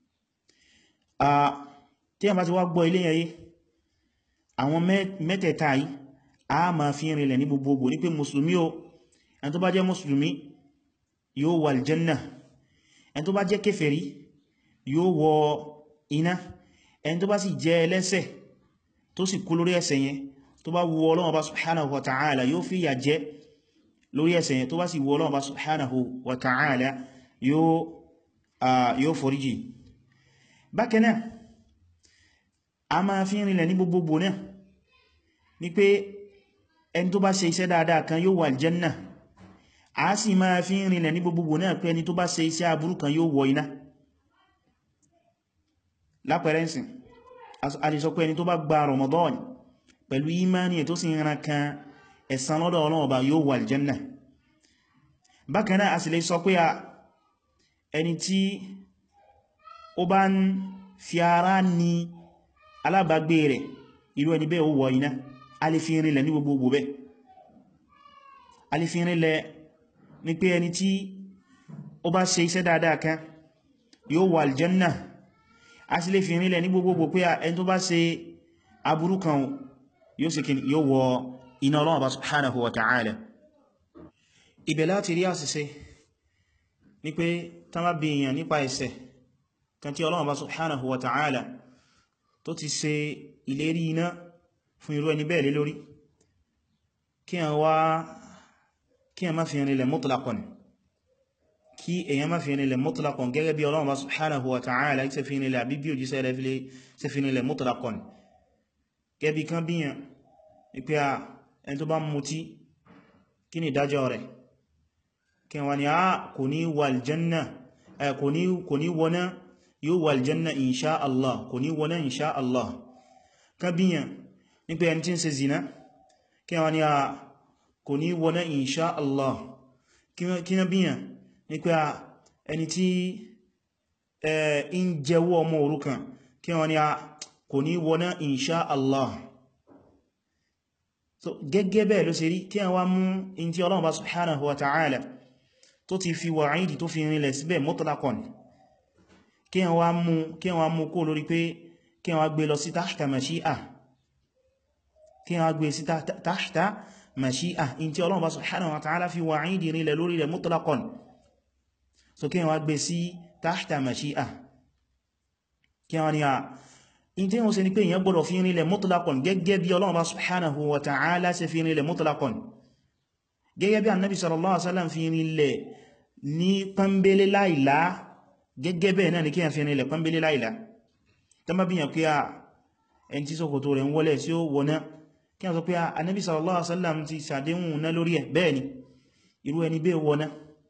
Speaker 1: tí a bá ti wá gbọ́ ilé yẹn yìí àwọn mẹ́tẹ̀ẹ̀ta yìí a ma fi rinlẹ̀ ní gbogbogbò ní pé mùsùlùmí o ẹni tó bá jẹ́ mùsùlùmí yóò wà aljanna ẹni tó bá jẹ́ kèfèrí yóò wọ iná ẹni tó bá sì jẹ́ ẹlẹ́ṣẹ̀ tó sì kú lórí ẹ̀ṣẹ̀ yẹn tó bá wu Ọlọ́run Ọba subhanahu wa ta'ala yóò fi yà jẹ lórí ẹ̀ṣẹ̀ yẹn tó bá sì wu Ọlọ́run Ọba subhanahu wa ta'ala yóò foríjì bákan náà a máa fi rinlẹ̀ ní gbogbogbò náà ní pé ẹni tó bá ṣe iṣẹ́ dáadáa kan yóò wà aljanna a sì máa fi rinlẹ̀ ní gbogbogbò náà pé ẹni tó bá ṣe iṣẹ́ aburú kan yóò wọ iná lápẹrẹnsìn a lè sọ pé ẹni tó bá gba Ramadan pẹ̀lú imani ẹ̀ tó sì ran kan ẹ̀san lọ́dọ̀ Ọlọ́run Ọba yóò wà aljanna bákan náà a sì lè sọ pé ẹni tí ó bá ń fi ara ní alábàgbé rẹ̀ irú ẹni bẹ́ẹ̀ ó wọ iná a lè fi rinlẹ̀ ní gbogbogbò bẹ́ a lè fi rinlẹ̀ ní pé ẹni tí ó bá ṣe iṣẹ́ dáadáa kan yóò wà aljanna a sì lè fi rinlẹ̀ ní gbogbogbò pé ẹni tó bá ṣe aburú kan yóò sì kí yóò wọ iná Ọlọ́run Ọba subhanahu wa ta'ala ibẹ̀ láti rí àṣìṣe ní pé tán bá bí èèyàn nípa ẹ̀ṣẹ̀ kan tí Ọlọ́run Ọba subhanahu wa ta'ala tó ti ṣe ìlérí iná fún irú ẹni bẹ́ẹ̀ lé lórí kí a wá kí a má fi rinlẹ̀ mutlaqan kí èyàn má fi rinlẹ̀ mutlaqan gẹ́gẹ́ bí Ọlọ́run Ọba subhanahu wa ta'ala ṣe fi rinlẹ̀ àbí bí òjíṣẹ́ rẹ̀ ṣe fi rinlẹ̀ mutlaqan gẹ́bí kan bíyàn ìpé à ẹni tó bá mutí kí ni ìdájọ́ rẹ̀ kí wọ́n ni a kò ní wà aljanna kò ní wọná yóò wà aljanna insha Allah kò ní wọná insha Allah kan bíyàn ní pé ẹni tí ń ṣe zina kí wọ́n ni a kò ní wọná insha Allah kí na bíyàn ní pé ẹni tí ń jẹ́wọ́ ọmọ òrukàn kí wọ́n ni a kò ní wọná insha Allah so gẹ́gẹ́ bẹ́ẹ̀ ló ṣe rí kí a wá mú in tí Ọlọ́run bá subhanahu wa ta'ala tó ti fi wa'idi tó fi rinlẹ̀ síbẹ̀ mutlaqan kí a wá mú kí a wá mú kó lórí pé kí a wá gbé lọ sí tahta mashi'a kí a wá gbé sí tahta mashi'a in tí Ọlọ́run bá subhanahu wa ta'ala fi wa'idi rinlẹ̀ lórí rẹ̀ mutlaqan so kí a wá gbé sí tahta mashi'a kí a wá ní a in tí wọ́n ṣe ní pé èyàn gbọ́dọ̀ fi rinlẹ̀ mutlaqan gẹ́gẹ́ bí Ọlọ́run bá subhanahu wa ta'ala ṣe fi rinlẹ̀ mutlaqan gẹ́gẹ́ bí annabi sallallahu alaihi wasallam fi rinlẹ̀ ní pẹ́mbélé láìlá gẹ́gẹ́ bẹ́ẹ̀ náà ni kí a fi rinlẹ̀ pẹ́mbélé láìlá tán bá bíyàn pé a ẹni tí ṣòkòtò rẹ̀ ń wọlẹ̀ sí ó wọná kí a sọ pé a annabi sallallahu alaihi wasallam ti sàdéhùn ná lórí ẹ̀ bẹ́ẹ̀ ni irú ẹni bẹ́ẹ̀ wọná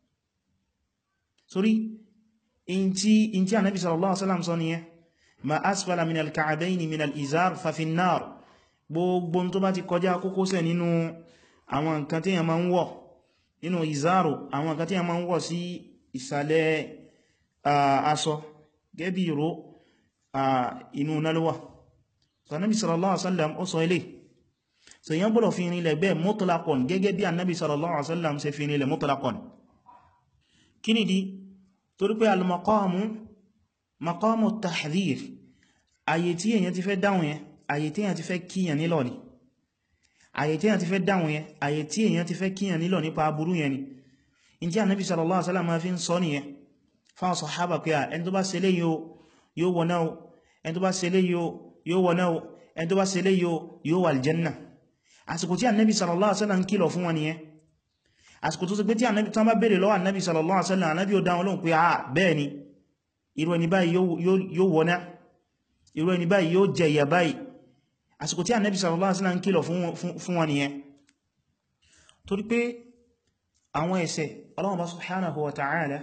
Speaker 1: sórí in tí annabi sallallahu alaihi wasallam sọ nìyẹn ma asfala min al-ka'bayn min al-izar fa fi an-nar gbogbo tó bá ti kọjá kókósẹ̀ nínú àwọn nǹkan tí yàn máa ń wọ̀ nínú ìzárò àwọn nǹkan tí yàn máa ń wọ̀ sí ìsàlẹ̀ aṣọ gẹ́bí ìró inú nálówà so Nabi sallallahu alaihi wasallam ó sọ ilé so yàn gbọ́dọ̀ fi rinlẹ̀ bẹ́ẹ̀ mutlaqan gẹ́gẹ́ bí annabi sallallahu alaihi wasallam ṣe fi rinlẹ̀ mutlaqan kí ni di torí pé al-maqamu maqamu tahdhir ayé tí èyàn ti fẹ́ dáhùn yẹn ayé tí èyàn ti fẹ́ kíyàn nílọ ni ayé tí èyàn ti fẹ́ dáhùn yẹn ayé tí èyàn ti fẹ́ kíyàn nílọ nípa aburú yẹn ni in tí Ànábì sallallahu alaihi wasallam ma fi ń sọ nìyẹn fáwọn sàhábà pé ẹni tó bá ṣe lé yóò wọná o ẹni tó bá ṣe lé yóò wọná o ẹni tó bá ṣe lé yóò wà aljanna àsìkò tí Ànábì sallallahu alaihi wasallam ń kìlọ̀ fún wọn nìyẹn àsìkò tó sì pé tí Ànábì tán bá bèèrè lọ́wọ́ Ànábì sallallahu alaihi wasallam Ànábì ó dá wọn lóhùn pé ah bẹ́ẹ̀ ni irú ẹni báyìí yóò wọná irú ẹni báyìí yóò jẹ ìyà báyìí àsìkò tí Ànábì sallallahu alaihi wasallam ń kìlọ̀ fún wọn nìyẹn torí pé àwọn ẹ̀ṣẹ̀ Ọlọ́run bá subhanahu wa ta'ala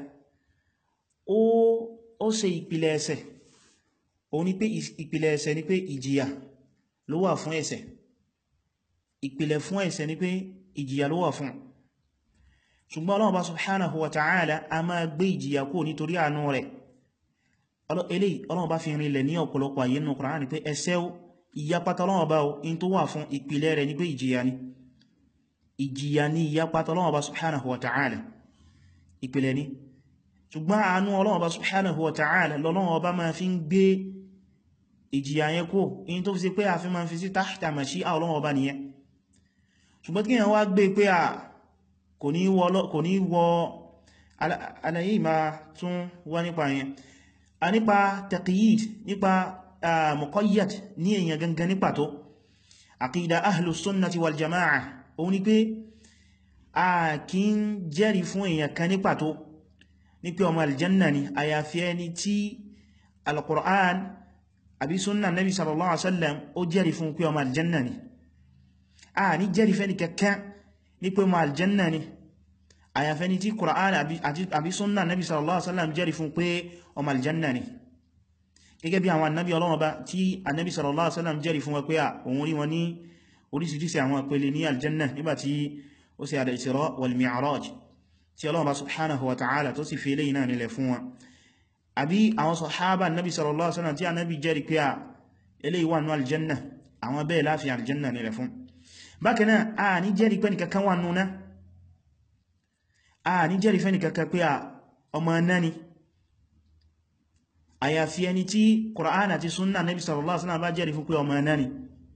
Speaker 1: ó ṣe ìpìlẹ̀ ẹ̀ṣẹ̀ òun ni pé ìpìlẹ̀ ẹ̀ṣẹ̀ ni pé ìjìyà ló wà fún ẹ̀ṣẹ̀ ìpìlẹ̀ fún ẹ̀ṣẹ̀ ni pé ìjìyà ló wà fún ṣùgbọ́n Ọlọ́run bá subhanahu wa ta'ala a máa gbé ìjìyà kó nítorí àánú rẹ̀ eléyìí Ọlọ́run bá fi rinlẹ̀ ní ọ̀pọ̀lọpọ̀ ayé nínú Kùránì pé ẹ̀ṣẹ̀ ìyapata Ọlọ́run bá in tó wà fún ìpìlẹ̀ rẹ̀ ní pé ìjìyà ni ìjìyà ni ìyapata Ọlọ́run bá subhanahu wa ta'ala ìpìlẹ̀ ni ṣùgbọ́n àánú Ọlọ́run bá subhanahu wa ta'ala lọ́lọ́run bá máa fi ń gbé ìjìyà yẹn kó in tó fi sí pé a fi máa fi sí tahta mashi'a Ọlọ́run bá nìyẹn ṣùgbọ́n kí wọ́n wá gbé pé a kò ní wọ àlàyé ìmá tún wá nípa yẹn a nípa taqyid nípa muqayyad ní èyàn gangan ní pàtó aqida ahlus sunnati wal jama'a òun ni pé a kí ń jẹ́rìí fún èyàn kan ní pàtó ní pé ọmọ aljanna ni àyàfi ẹni tí alquran àbí sunna nabi sallallahu alaihi wasallam ó jẹ́rìí fún pé ọmọ aljanna ni a ní jẹ́rìí fẹ́ni kankan ní pé ọmọ aljanna ni àyàfi ẹni tí quran àbí sunna nabi sallallahu alaihi wasallam jẹ́rìí fún pé ọmọ aljanna ni gẹ́gẹ́ bí àwọn annabi Ọlọ́run bá tí annabi sallallahu alaihi wasallam jẹ́rìí fún wa pé òun rí wọn ní orísìírísìí àwọn ìpele ní aljanna nígbàtí ó ṣe al-Isra wal-Mi'raj tí Ọlọ́run bá subhanahu wa ta'ala tó sì fi eléyìí náà nílẹ̀ fún wọn àbí àwọn sahaba annabi sallallahu alaihi wasallam tí annabi jẹ́rìí pé eléyìí wà nú aljanna àwọn bẹ́ẹ̀ láfi aljanna nílẹ̀ fún bákan náà a ní jẹ́rìí pé nìkankan wà núna a ní jẹ́rìí fẹ́ nìkankan pé ọmọ náà ni àyàfi ẹni tí Qur'an àti súnnà Nabi sallallahu alaihi wasallam bá jẹ́rìí fún pé ọmọ náà ni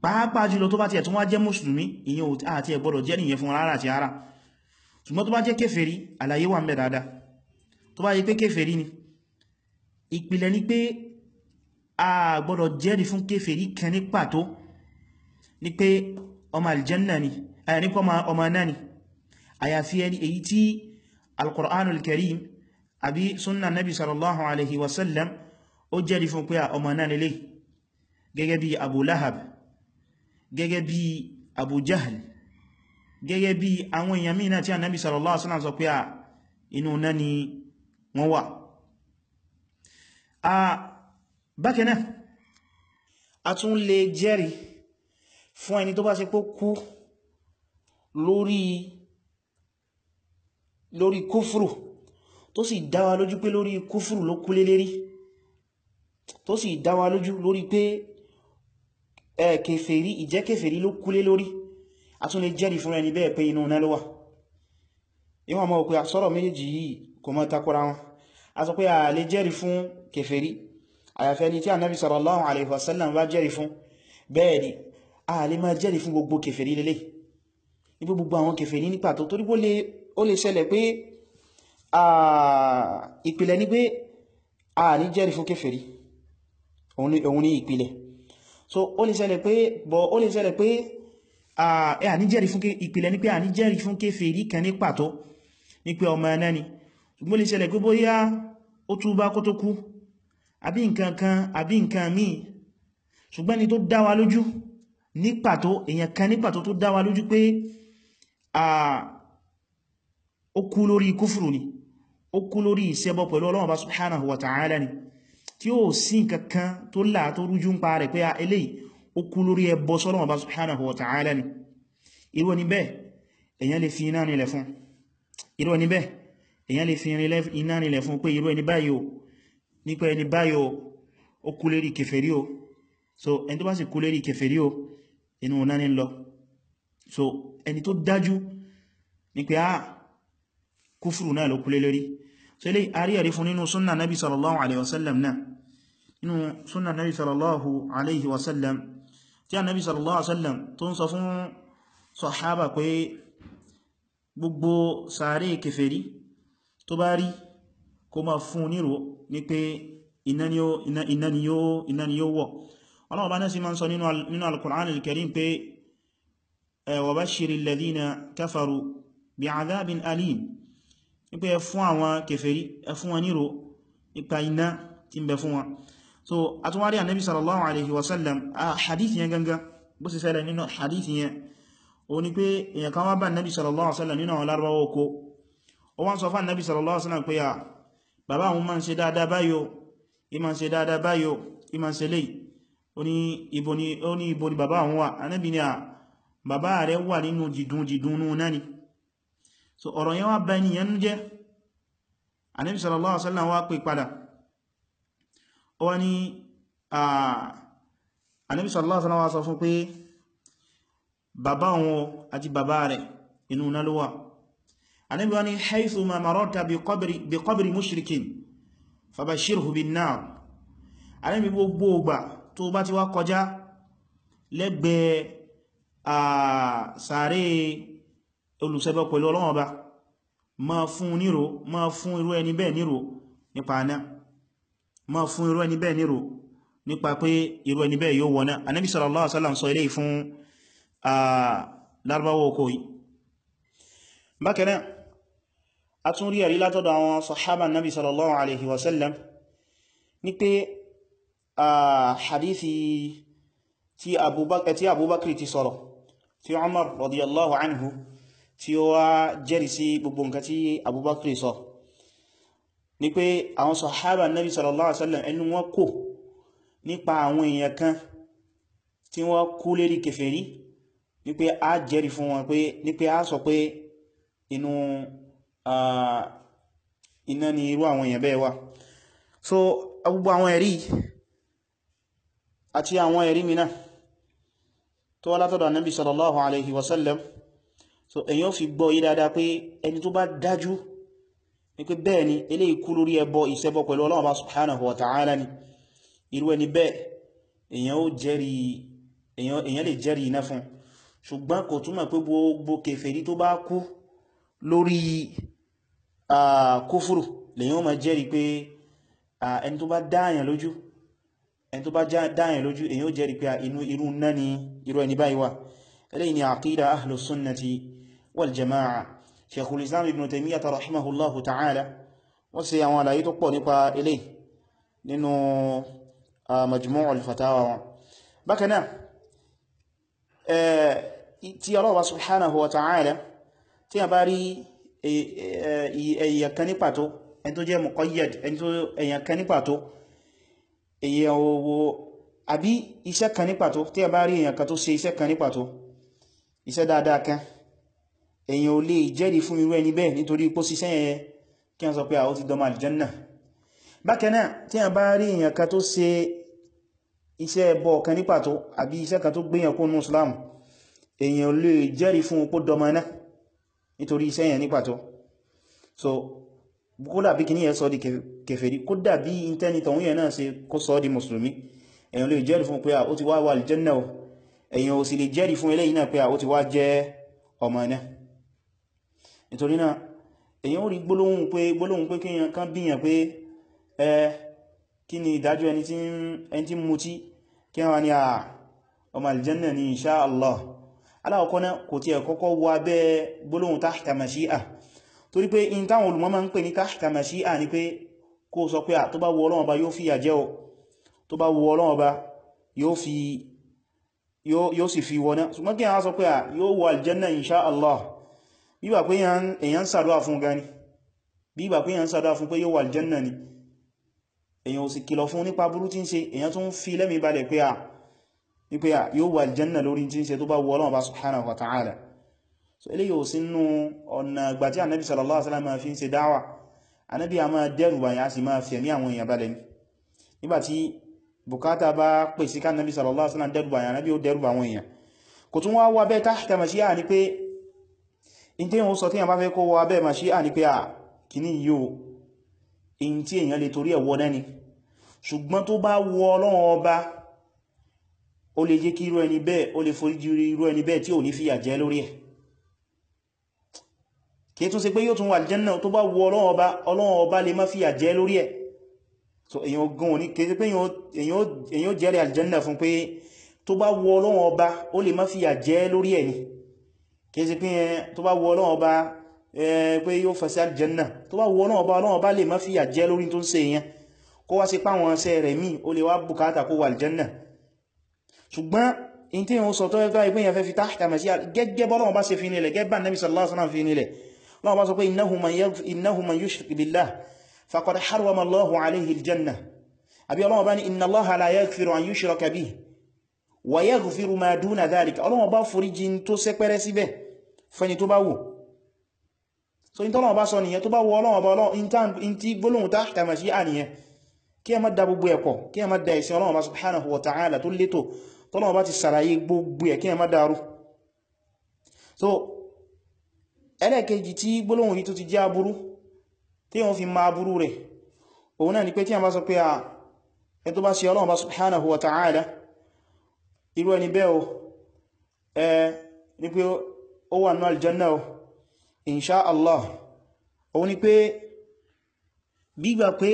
Speaker 1: pàápàá jùlọ tó bá ti ẹ̀ tún wá jẹ́ mùsùlùmí ìyẹn àti ẹ̀ gbọ́dọ̀ jẹ́ nìyẹn fún rárá àti ara ṣùgbọ́n tó bá jẹ́ kéfèrí àlàyé wà ń bẹ dáadáa tó bá yí pé kéfèrí ni ìpìlẹ̀ ni pé a gbọ́dọ̀ jẹ́rìí fún kéfèrí kan ní pàtó ní pé ọmọ aljanna ni àyà nípa ọmọ náà ni àyàfi ẹni èyí tí alkùránul karim àbí súnnà nabi sallallahu alaihi wasallam ó jẹ́rìí fún pé ọmọ náà nílé gẹ́gẹ́ bí abu lahab gẹ́gẹ́ bí abu jahl gẹ́gẹ́ bí àwọn èèyàn mìíràn tí annabi sallallahu alaihi wasallam sọ pé à inú náà ni wọ́n wà a bákanáà a tún lè jẹ́rìí fún ẹni tó bá ṣe pé kú lórí lórí kúfùrù tó sì dá wa lójú pé lórí kúfùrù ló kú lé lérí tó sì dá wa lójú lórí pé ẹ kèfèrí ìjẹ́ kèfèrí ló kú lé lórí a tún lè jẹ́rìí fún ẹni bẹ́ẹ̀ pé inú náà ló wà ìwọ̀n mọ́ pé àsọ́rọ̀ méjì yìí kò mọ́ takora wọn a sọ pé a lè jẹ́rìí fún kèfèrí àyàfẹ́ ni tí Ànábì sallallahu alaihi wasallam bá jẹ́rìí fún bẹ́ẹ̀ ni a lè máa jẹ́rìí fún gbogbo kèfèrí lélẹ̀ ní gbogbo àwọn kèfèrí ní pàtó torí ó lè ṣẹlẹ̀ pé ìpìlẹ̀ ní pé a ní jẹ́rìí fún kèfèrí òun ní ìpìlẹ̀ so ó lè ṣẹlẹ̀ pé bọ̀ ó lè ṣẹlẹ̀ pé a ní jẹ́rìí fún ìpìlẹ̀ ní pé a ní jẹ́rìí fún kèfèrí kan ní pàtó ní pé ọmọ ẹ̀nà ni ṣùgbọ́n lè ṣẹlẹ̀ pé bóyá ó túbá kó tó kú àbí nǹkan kan àbí nǹkan míì ṣùgbọ́n ni tó dá wa lójú ní pàtó èyàn kan ní pàtó tó dá wa lójú pé ó kú lórí kúfùrù ni ó kú lórí ìṣẹbọ pẹ̀lú Ọlọ́run bá subhanahu wa ta'ala ni tí ó sí nǹkankan tó là tó rújú ń pa rẹ̀ pé eléyìí ó kú lórí ẹbọ sọ́lọ́run bá subhanahu wa ta'ala ni irú ẹni bẹ́ẹ̀ èyàn lè fi iná nílẹ̀ fún irú ẹni bẹ́ẹ̀ èyàn lè fi iná nílẹ̀ fún pé irú ẹni báyìí o nípa ẹni báyìí o ó kú lérí kèfèrí o so ẹni tó bá sì kú lérí kèfèrí o inú náà ní lọ so ẹni tó dájú ní pé á kúfùrù náà ló kúlé lórí so ilé àríyàrí fún nínú súnnà nabi sallallahu alaihi wasallam náà nínú súnnà nabi sallallahu alaihi wasallam tí a nabi sallallahu alaihi wasallam tó ń sọ fún sọ̀hábà pé gbogbo sàárè kèfèrí tó bá rí kó máa fún nírò ní pé iná ni yóò wọ̀ Allah bá náà sí máa ń sọ nínú al-Qur'an al-Karim pé wa bashiril ladhina kafaru bi'adhabin alim nípa ẹ fún àwọn kèfèrí ẹ fún wọn nírò ipa iná tí ń bẹ fún wọn so a tún wá rí Ànábì sallallahu alaihi wasallam a hadith yẹn gangan bó sì ṣẹlẹ̀ nínú hadith yẹn o ní pé èyàn kan wá bá Ànábì sallallahu alaihi wasallam nínú àwọn Lárúbáwá oko ó wá ń sọ fún Ànábì sallallahu alaihi wasallam pé à bàbá àwọn máa ń ṣe dáadáa báyò ìmá ń ṣe dáadáa báyò ìmá ń ṣe léyìí ó ní ibo ni ó ní ibo ni bàbá àwọn wà Ànábì ní à bàbá rẹ̀ wà nínú jìdún jìdún nú náà ni so ọ̀rọ̀ yẹn wá bá ènìyàn jẹ́ Ànábì sallallahu alaihi wasallam wá pè padà ó wá ní Ànábì sallallahu alaihi wasallam wá sọ fún pé bàbá wọn àti bàbá rẹ̀ inú náà ló wà Ànábì wá ní haythu ma mararta bi qabri bi qabri mushrikin fabashirhu bin nar Ànábì gbogbo ògbà tó bá ti wá kọjá lẹ́gbẹ̀ẹ́ sàárè olùṣẹbọ pẹ̀lú Ọlọ́run Ọba ma fún nírò ma fún irú ẹni bẹ́ẹ̀ nírò nípa aná ma fún irú ẹni bẹ́ẹ̀ nírò nípa pé irú ẹni bẹ́ẹ̀ yóò wọná Ànábì sallallahu alaihi wasallam sọ ilé fún lárúbáwọ̀ oko yìí bákan náà a tún rí ẹ̀rí látọ̀dọ̀ àwọn sahaba Nabi sallallahu alaihi wasallam ní pé hadithi tí Abubakar ti sọ̀rọ̀ tí Umar radiyallahu anhu tí ó wá jẹ́rì sí gbogbo nǹkan tí Abubakar sọ ní pé àwọn sahaba Nabi sallallahu alaihi wasallam ẹnu wọn kò nípa àwọn èèyàn kan tí wọ́n kú lérí kèfèrí ní pé a jẹ́rì fún wọn pé ní pé a sọ pé inú iná ni irú àwọn èèyàn bẹ́ẹ̀ wà so gbogbo àwọn ẹ̀rí àti àwọn ẹ̀rí mìíràn tó wá látọ̀dọ̀ Nabi sallallahu alaihi wasallam so èyàn fi gbọ́ yí dáadáa pé ẹni tó bá dájú ní pé bẹ́ẹ̀ ni eléyìí kú lórí ẹbọ ìṣẹbọ pẹ̀lú Ọlọ́run bá subhanahu wa ta'ala ni irú ẹni bẹ́ẹ̀ èyàn ó jẹ́rìí èyàn lè jẹ́rìí iná fún ṣùgbọ́n kò túmọ̀ pé gbogbo kèfèrí tó bá kú lórí kúfùrù lèyàn ma jẹ́rìí pé ẹni tó bá dáyàn lójú ẹni tó bá dáyàn lójú èyàn ó jẹ́rìí pé inú irú náà ni irú ẹni báyìí wà eléyìí ni àqídà ahlus sunnati wal jama'a sheikhul islam ibn taymiyyah rahimahullahu ta'ala wọ́n ṣe àwọn àlàyé tó pọ̀ nípa eléyìí nínú majmu'ul fatawa wọn bákan náà tí Allah subhanahu wa ta'ala tí a bá rí èyàn kan ní pàtó ẹni tó jẹ́ muqayyad ẹni tó èyàn kan ní pàtó èyàn owó àbí iṣẹ́ kan ní pàtó tí a bá rí èyàn kan tó ṣe iṣẹ́ kan ní pàtó iṣẹ́ dáadáa kan èyàn ò lè jẹ́rìí fún irú ẹni bẹ́ẹ̀ nítorí pó síṣẹ́ yẹn kí a sọ pé àwọn ti dọmọ aljanna bákan náà tí a bá rí èyàn kan tó ṣe iṣẹ́ ẹbọ kan ní pàtó àbí iṣẹ́ kan tó gbéyàn kó nù Islam èyàn ò lè jẹ́rìí fún opó dọmọ náà nítorí iṣẹ́ yẹn ní pàtó so kódà bí kìí yẹn sọ di kèfèrí kódà bí intanit ọ̀hún yẹn náà ṣe kó sọ di mùsùlùmí èyàn lè jẹ́rìí fún pé ó ti wá wà aljanna o èyàn ò sì lè jẹ́rìí fún eléyìí náà pé ó ti wá jẹ́ ọmọ náà nítorí náà èyàn ò rí gbólóhùn pé gbólóhùn pé kíyàn kan bíyàn pé ẹ kí ni ìdájọ́ ẹni tí ń mutí kí wọ́n ni à ọmọ aljanna ni insha Allah aláwọ̀kọ́ náà kò tí ẹ̀ kọ́kọ́ wọ abẹ́ gbólóhùn tahta mashi'a torí pé in táwọn olùmọ̀ máa ń pè ní tahta mashi'a ni pé kó sọ pé à tó bá wù Ọlọ́run Ọba yóò fi yà jẹ́ o tó bá wù Ọlọ́run Ọba yóò sì fi wọná ṣùgbọ́n kí a sọ pé à yóò wọ aljanna insha Allah bíbà pé èyàn sàdúwà fún gani bíbà pé èyàn sàdúwà fún pé yóò wọ aljanna ni èyàn ò sì kìlọ̀ fún nípa burú tí ń ṣe èyàn tún fi lẹ́mìí balẹ̀ pé à ní pé à yóò wọ aljanna lórí tí ń ṣe tó bá wù Ọlọ́run Ọba subhanahu wa ta'ala so eléyìí ò sí nínú ọ̀nà ìgbà tí ànábì sallallahu alaihi wasallam fi ń ṣe dáwà ànábì a máa dẹ́rù bàyà a sì máa fẹ̀mí àwọn èèyàn balẹ̀ ní nígbàtí bùkátà bá pè sí kánàbí sallallahu alaihi wasallam dẹ́rù bàyà ànábì ó dẹ́rù bà àwọn èèyàn kò tún wá wá bẹ́ tahta mashi'a ní pé in tí wọ́n sọ tí wọ́n bá fẹ́ kó wá bẹ́ mashi'a ní pé à kìíní yóò in tí èèyàn lè torí ẹ̀wọ́ náà ni ṣùgbọ́n tó bá wọ Ọlọ́run ọba ó lè jẹ́ kí irú ẹni bẹ́ẹ̀ ó lè forí jì irú ẹni bẹ́ẹ̀ tí ò ní fìyà jẹ lórí ẹ̀ kìí tún ṣe pé yóò tún wà aljanna tó bá wọ Ọlọ́run ọba Ọlọ́run ọba lè má fìyà jẹ lórí ẹ̀ so èyàn gan ní kìí ṣe pé èyàn jẹ́rẹ̀ aljanna fún pé tó bá wọ Ọlọ́run ọba ó lè má fìyà jẹ lórí ẹ̀ ni kìí ṣe pé tó bá wọ Ọlọ́run ọba pé yóò fẹsẹ̀ aljanna tó bá wọ Ọlọ́run ọba Ọlọ́run ọba lè má fìyà jẹ lórí tó ń ṣe yẹn kó wá sí páwọn ṣẹ́ rẹ̀ míì ó lè wá bùkátà kó wà aljanna ṣùgbọ́n in tí wọ́n sọ tó ẹgbẹ́ ìpínyàn fẹ́ fi tahta mashi'a gẹ́gẹ́ bọ́lọ́wọ́ bá ṣe fi nílẹ̀ gẹ́gbà Nabi sallallahu alaihi wasallam fi nílẹ̀ lọ́wọ́ bá sọ pé innahu man yushrik billah faqad harrama Allahu alayhi al-jannah àbí ọlọ́wọ́ bá ní inna Allaha la yaghfiru an yushraka bihi wa yaghfiru ma duna dhalika ọlọ́wọ́ bá foríjì tó sẹ́pẹ́rẹ́ síbẹ̀ fẹni tó bá wù so in tọ́lọ́wọ́ bá sọ nìyẹn tó bá wù ọlọ́wọ́ bá ọlọ́wọ́ in tí gbólóhùn tahta mashi'a nìyẹn kí ẹ má da gbogbo ẹ̀kọ́ kí ẹ má da ìsìn ọlọ́wọ́ bá subhanahu wa ta'ala tó létò tọ́lọ́wọ́ bá ti sàlàyé gbogbo ẹ̀ kí ẹ má dàrú so ẹlẹ́ẹ̀kejì tí gbólóhùn yìí tó ti jẹ́ aburú tí wọ́n fi ma aburú rẹ̀ òun náà ni pé tí a bá sọ pé a ẹ tó bá ṣe Ọlọ́run bá subhanahu wa ta'ala irú ẹni bẹ́ o ẹ ní pé ó wà náà aljanna o insha Allah òun ni pé gbígbà pé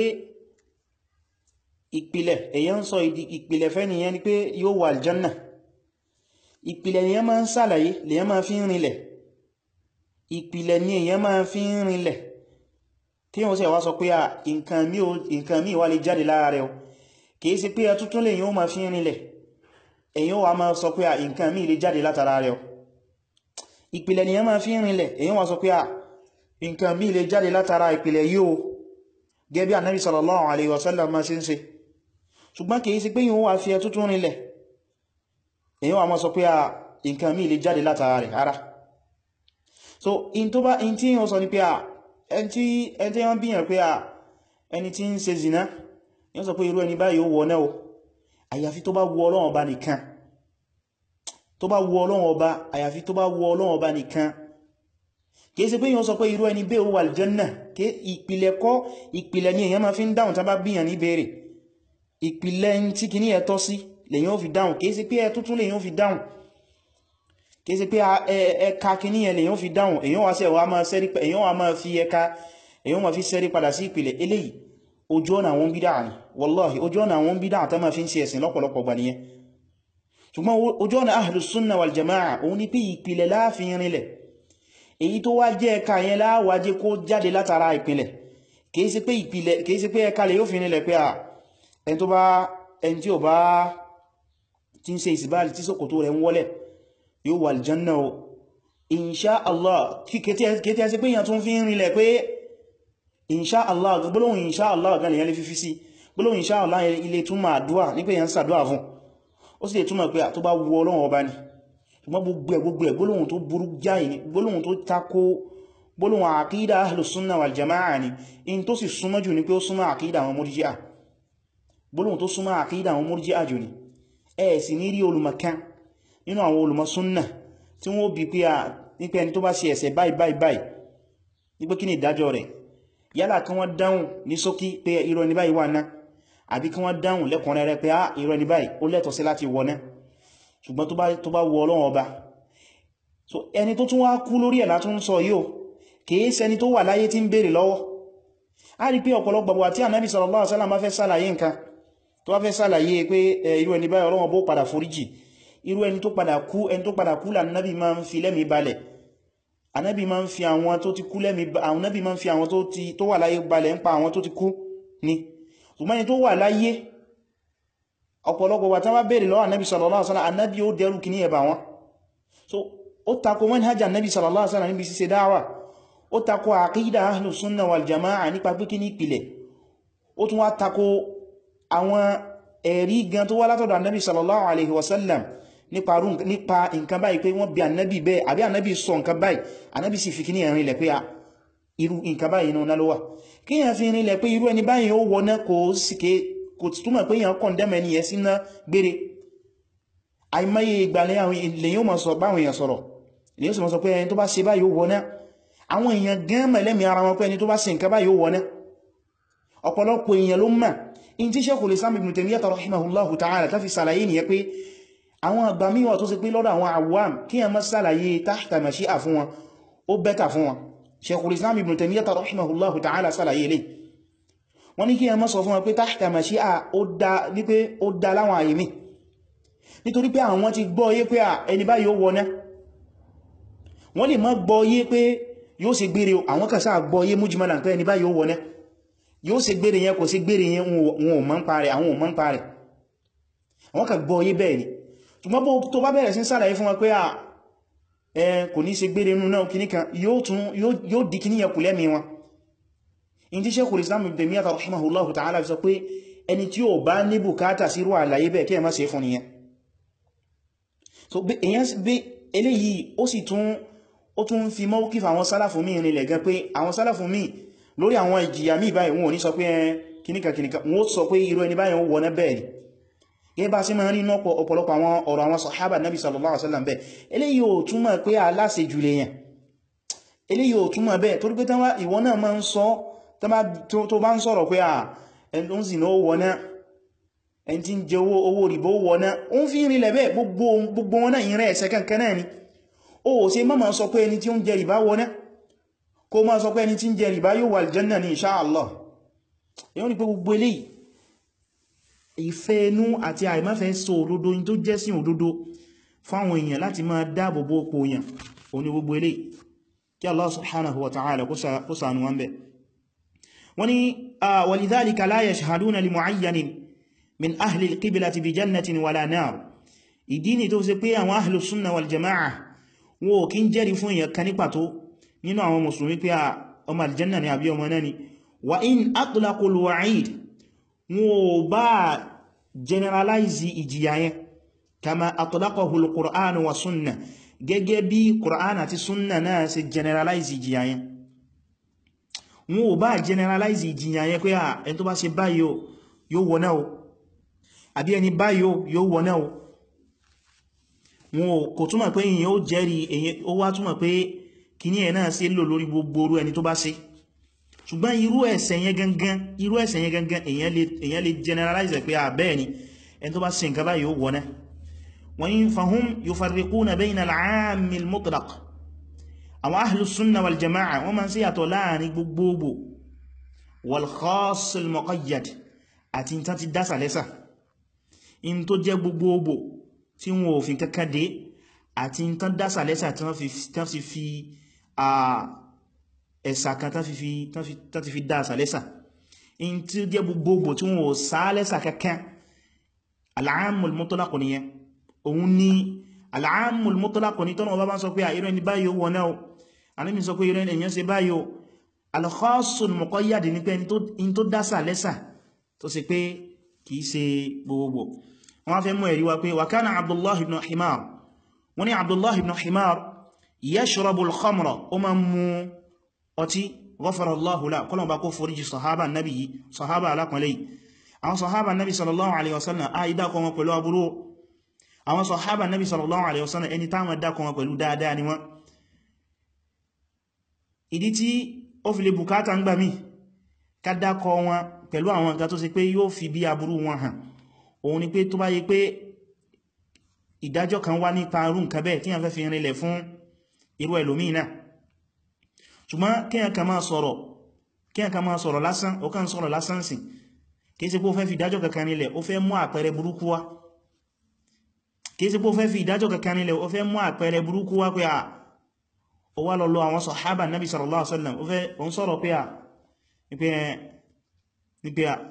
Speaker 1: ìpìlẹ̀ èyàn sọ ìpìlẹ̀ fẹ́ nìyẹn ni pé yóò wà aljanna ìpìlẹ̀ nìyẹn máa ń sàlàyé lèyàn máa fi ń rinlẹ̀ ìpìlẹ̀ ní èyàn máa fi ń rinlẹ̀ tí wọ́n sì wá sọ pé à nǹkan míì wá lè jáde lára rẹ̀ o kìí sí pé ẹtútún lè yíò máa fi ń rinlẹ̀ èyàn wá máa sọ pé à nǹkan míì lè jáde látara rẹ̀ o ìpìlẹ̀ ní èyàn máa fi ń rinlẹ̀ èyàn wá sọ pé à nǹkan míì lè jáde látara ìpìlẹ̀ yìí o gẹ́bí Ànábì sallallahu alaihi wasallam máa ṣe ń ṣe ṣùgbọ́n kìí sí pé yíò wá fi ẹtútún rinlẹ̀ èyàn wá máa sọ pé à nǹkan míì lè jáde látara rẹ̀ ara so in tó bá in tí yíò sọ ní pé à ẹni tí wọ́n bíyàn pé à ẹni tí ń ṣe zina yíò sọ pé irú ẹni báyìí ó wọ náà o àyàfi tó bá wu Ọlọ́run ọba nìkan tó bá wu Ọlọ́run ọba àyàfi tó bá wu Ọlọ́run ọba nìkan kìí ṣe pé yíò sọ pé irú ẹni bẹ́ẹ̀ ó wà aljanna kí ìpìlẹ̀ kọ́ ìpìlẹ̀ ni èyàn máa fi ń dáhùn tán bá bíyàn ní béèrè ìpìlẹ̀ tí kìíní ẹ̀ tọ́ sí lèyàn fi dáhùn kìí sí pé ẹ tuntun lèyàn fi dáhùn kìí sí pé ẹka kìíní ẹ lèyàn fi dáhùn èyàn wá sí ẹwà máa sẹ́rí èyàn wá máa fi ẹka èyàn máa fi sẹ́rí padà sí ìpìlẹ̀ eléyìí ojú ọ̀nà àwọn bídá ni wallahi ojú ọ̀nà àwọn bídá àtọ́ máa fi ń ṣe ẹ̀sìn lọ́pọ̀lọpọ̀ gbà nìyẹn ṣùgbọ́n ojú ọ̀nà ahlus sunna wal jama'a òun ní pé ìpìlẹ̀ láàfin rinlẹ̀ èyí tó wá jẹ́ ẹka yẹn láwájé kó jáde látara ìpìlẹ̀ kìí sí pé ìpìlẹ̀ kìí sí pé ẹka lè yóò fi rinlẹ̀ pé à ẹni tó bá ẹni tí ò bá tí ń ṣe ìsìbáàlì tí sókòtò rẹ̀ ń wọ́lẹ̀ yóò wà aljanna o insha Allah kété ẹsẹ pé èyàn tún fi ń rinlẹ̀ pé insha Allah gbólóhùn insha Allah gan lèyàn lè fi fi sí gbólóhùn insha Allah ilé túnmà àdúwà ní pé èyàn sàdúwà fún ó sì lè túnmà pé tó bá wu Ọlọ́run ọba ni ṣùgbọ́n gbogbo ẹ̀ gbogbo ẹ̀ gbólóhùn tó burú jáì ni gbólóhùn tó tako gbólóhùn àkídà ahlus sunna wal jama'a ni in tó sì súnmọ́ jù ní pé ó súnmọ́ àkídà àwọn murji'a gbólóhùn tó súnmọ́ àkídà àwọn murji'a jù ni ẹ sì ní rí olùmọ̀kan nínú àwọn olùmọ̀ súnnà tí wọ́n bí pé à nípa ẹni tó bá ṣe ẹ̀ṣẹ̀ báyìí báyìí báyìí nígbé kí ni ìdájọ́ rẹ̀ yálà kí wọ́n dáhùn ní ṣókí pé irọ́ ní báyìí wà náà àbí kí wọ́n dáhùn lẹ́kùnrẹ́rẹ́ pé á irọ́ ní báyìí ó lẹ́tọ̀ọ́ sí láti wọ náà ṣùgbọ́n tó bá wọ Ọlọ́run ọba so ẹni tó tún wá kú lórí ẹ̀ látún sọ yóò kìí ṣẹni tó wà láyé tí ń béèrè lọ́wọ́ a rí pé ọ̀pọ̀lọpọ̀ wà tí Ànábì sallallahu alaihi wasallam fẹ́ sàlàyé nǹkan tó wá fẹ́ sàlàyé pé irú ẹni báyìí Ọlọ́run bó padà foríjì irú ẹni tó padà kú ẹni tó padà kú l'Ànábì máa ń fi lẹ́mìí balẹ̀ Ànábì máa ń fi àwọn tó ti kú lẹ́mìí Ànábì máa ń fi àwọn tó wà láyé balẹ̀ ń pa àwọn tó ti kú ni ṣùgbọ́n ẹni tó wà láyé ọ̀pọ̀lọpọ̀ wà tán wá bèèrè lọ́wọ́ Ànábì sallallahu alaihi wasallam Ànábì ó dẹrù kì ní ẹ̀bà wọn so ó takò manhaj Ànábì sallallahu alaihi wasallam níbi ṣíṣe dáwà ó takò àkídà ahlus sunna wal jama'a nípa pé kí ní ìpìlẹ̀ ó tún wá takò àwọn ẹ̀rí gan tó wá látọ̀dọ̀ Ànábì sallallahu alaihi wasallam nípa nǹkan báyìí pé wọ́n bí Ànábì bẹ́ẹ̀ àbí Ànábì sọ nǹkan báyìí Ànábì sì fi kí ní ẹ̀rin lẹ̀ pé irú nǹkan báyìí inú náà ló wà kí yẹn fi rinlẹ̀ pé irú ẹni báyìí ó wọná kò sí kò túnmọ̀ pé yàn kọ̀ndẹ́mẹ̀ ní ẹ̀ síná gbére àìmáyé ìgbàlẹ̀ àwọn ilẹ̀ yóò mọ̀ sọ báwọn èèyàn sọ̀rọ̀ ilẹ̀ yóò sì mọ̀ sọ pé ẹni tó bá ṣe báyìí ó wọná àwọn èèyàn gan mẹ̀lẹ́mì ara wọn pé ẹni tó bá ṣe nǹkan báyìí ó wọná ọ̀pọ̀lọpọ̀ èèyàn ló mọ̀ in tí Shaykhul Islam Ibn Taymiyyah rahimahullahu ta'ala ta fi sàlàyé nìyẹn pé àwọn àgbà míwà tó sì pé lọ́dọ̀ àwọn awam kí a mọ́ sàlàyé tahta mashi'a fún wọn ó bẹ́ta fún wọn Shaykhul Islam Ibn Taymiyyah rahimahullahu ta'ala sàlàyé lè wọ́n ní kí a mọ́ sọ fún wọn pé tahta mashi'a ó dá ní pé ó dá láwọn àyè mi nítorí pé àwọn ti gbọ́ yé pé ẹni báyìí ó wọná wọ́n lè mọ́ gbọ́ yé pé yóò ṣe gbére àwọn kan sáà gbọ́ yé mújìmọ́lá pé ẹni báyìí ó wọná yóò ṣe gbére yẹn kò sí gbére yẹn wọn ò mọ̀ ń parẹ̀ àwọn ò mọ̀ ń parẹ̀ àwọn kan gbọ́ yé bẹ́ẹ̀ ni ṣùgbọ́n bó tó bá bẹ̀rẹ̀ sí sàlàyé fún wọn pé ẹ kò ní ṣe gbére inú náà kìníkan yóò di kìníyàn kù lẹ́mí wọn in tí Shaykhul Islam Ibn Taymiyyah rahimahullahu ta'ala sọ pé ẹni tí ó bá ní bùkátà sí irú àlàyé bẹ́ẹ̀ kí ẹ má ṣe fún nìyẹn so èyàn bí eléyìí ó sì tún ó tún fi mawqif àwọn sálàfù míì rinlẹ̀ gan pé àwọn sálàfù míì lórí àwọn ìjìyà míì báyìí wọn ò ní sọ pé kìníkà kìníkà wọn ó sọ pé irú ẹni báyìí ó wọ́n bẹ́ẹ̀ ni gẹ́gẹ́ bá sí máa rí náà ọ̀pọ̀lọpọ̀ àwọn ọ̀rọ̀ àwọn sàhábà nabi sallallahu alaihi wasallam bẹ́ẹ̀ eléyìí ò túmọ̀ pé aláṣẹ jù lèyàn eléyìí ò túmọ̀ bẹ́ẹ̀ torí pé tánwà ìwọ náà máa ń sọ tó bá ń sọ̀rọ̀ pé ẹni tó ń sì náà wọ́ná ẹni tí ń jẹ owó rìbó wọ́ná ó ń fi ń rinlẹ̀ bẹ́ẹ̀ gbogbo wọn náà ìrìn ẹ̀sẹ̀ kankan náà ni ó ṣe má máa sọ pé ẹni tí ó ń jẹ rìbá wọ́ná kó máa sọ pé ẹni tí ń jẹ rìbá yóò wà aljanna ní insha Allah èyí ni pé gbogbo eléyìí ìfẹ́ inú àti àìmáfẹ́ sọ òdodo in tó jẹ́ sí òdodo fáwọn èèyàn láti máa dáàbòbò òpó èèyàn òní gbogbo ilé kí Allah subhanahu wa ta'ala kó sànú wọn bẹ̀ wọ́n ni walidhalika la yashhaduna li mu'ayyanin min ahli al-qiblati bi jannatin wala nar ìdí ni tó ṣe pé àwọn ahli sunna wal jama'a wọn ò kí ń jẹ́rìí fún èèyàn kan ní pàtó nínú àwọn mùsùlùmí pé ọmọ aljanna ni àbí ọmọ náà ni wa in atlaqu al-wa'id wọn ò bá generalize ìjìyà yẹn kama atlaqahu al-Qur'an wa sunna gẹ́gẹ́ bí Qur'an àti sunna náà ṣe generalize ìjìyà yẹn wọn ò bá generalize ìjìyà yẹn pé à ẹni tó bá ṣe báyìí yóò wọ́n náà àbí ẹni báyìí yóò wọ́n náà wọn kò túmọ̀ pé èyàn ó jẹ́rìí ó wá túmọ̀ pé kíní ẹ̀ náà ṣe lò lórí gbogbo orú ẹni tó bá ṣe ṣùgbọ́n irú ẹ̀ṣẹ̀ yẹn gangan irú ẹ̀ṣẹ̀ yẹn gangan èyàn lè generalize pé àbẹ́ẹ̀ ni ẹni tó bá ṣe nǹkan báyìí ó wọ́n náà wọ́n yí fahum yufarriquna bayna al-'ammi al-mutlaq àwọn ahlu sunna wal jama'a wọ́n ma ń ṣíyàtọ̀ láàrin gbogbogbò wal khass al-muqayyad àti ìta ti dásà lẹ́sà in tó jẹ́ gbogbogbò tí wọ́n òfin kankan dé àti ìta dásà lẹ́sà tí wọ́n fi fi ẹ̀sà kan tán ti fi dásà lẹ́sà in tí ó jẹ́ gbogbogbò tí wọ́n ò sá lẹ́sà kankan al-'ammul mutlaq nìyẹn òun ni al-'ammul mutlaq ní tọ́nà ọba bá sọ pé àìrẹ́ ni báyìí ó wọ́n náà alẹ́mì sọ pé ìrẹ́ èyàn ṣe báyìí al-khassul muqayyad ní pé in tó dásà lẹ́sà tó sì pé kìí ṣe gbogbo wọ́n fẹ́ mú ẹ̀rí wa pé wa kana Abdullah ibn Himar wọ́n ni Abdullah ibn Himar yashrabu al-khamra ó ma mú ọtí ghafara Allahu lahu kọ́lọ̀ bá kó foríjì sahaba nabi sahaba alákùnlẹ̀ àwọn sahaba nabi sallallahu alaihi wasallam a ìdá kan wọn pẹ̀lú aburú àwọn sahaba nabi sallallahu alaihi wasallam ẹni táwọn dá kan wọn pẹ̀lú dáadáa ni wọ́n ìdí tí ó fi lè bùkátà ń gbà mí ká dákọ wọn pẹ̀lú àwọn nǹkan tó ṣe pé yóò fi bí aburú wọn hàn òun ni pé tó bá yẹ pé ìdájọ́ kan wá nípa irú nǹkan bẹ́ẹ̀ tí a fẹ́ fi rinlẹ̀ fún irú ẹlòmíì náà ṣùgbọ́n kíyàn kan máa sọ̀rọ̀ kíyàn kan máa sọ̀rọ̀ lásán ó kàn sọ̀rọ̀ lásán sí kìí ṣe pé ó fẹ́ fi ìdájọ́ kankan nílẹ̀ ó fẹ́ mú àpẹẹrẹ burúkú wá kìí ṣe pé ó fẹ́ fi ìdájọ́ kankan nílẹ̀ ó fẹ́ mú àpẹẹrẹ burúkú wá pé à ó wá lọ lọ àwọn sọ̀hábà nabi sallallahu alaihi wasallam ó fẹ́ ó ń sọ̀rọ̀ pé à ní pé à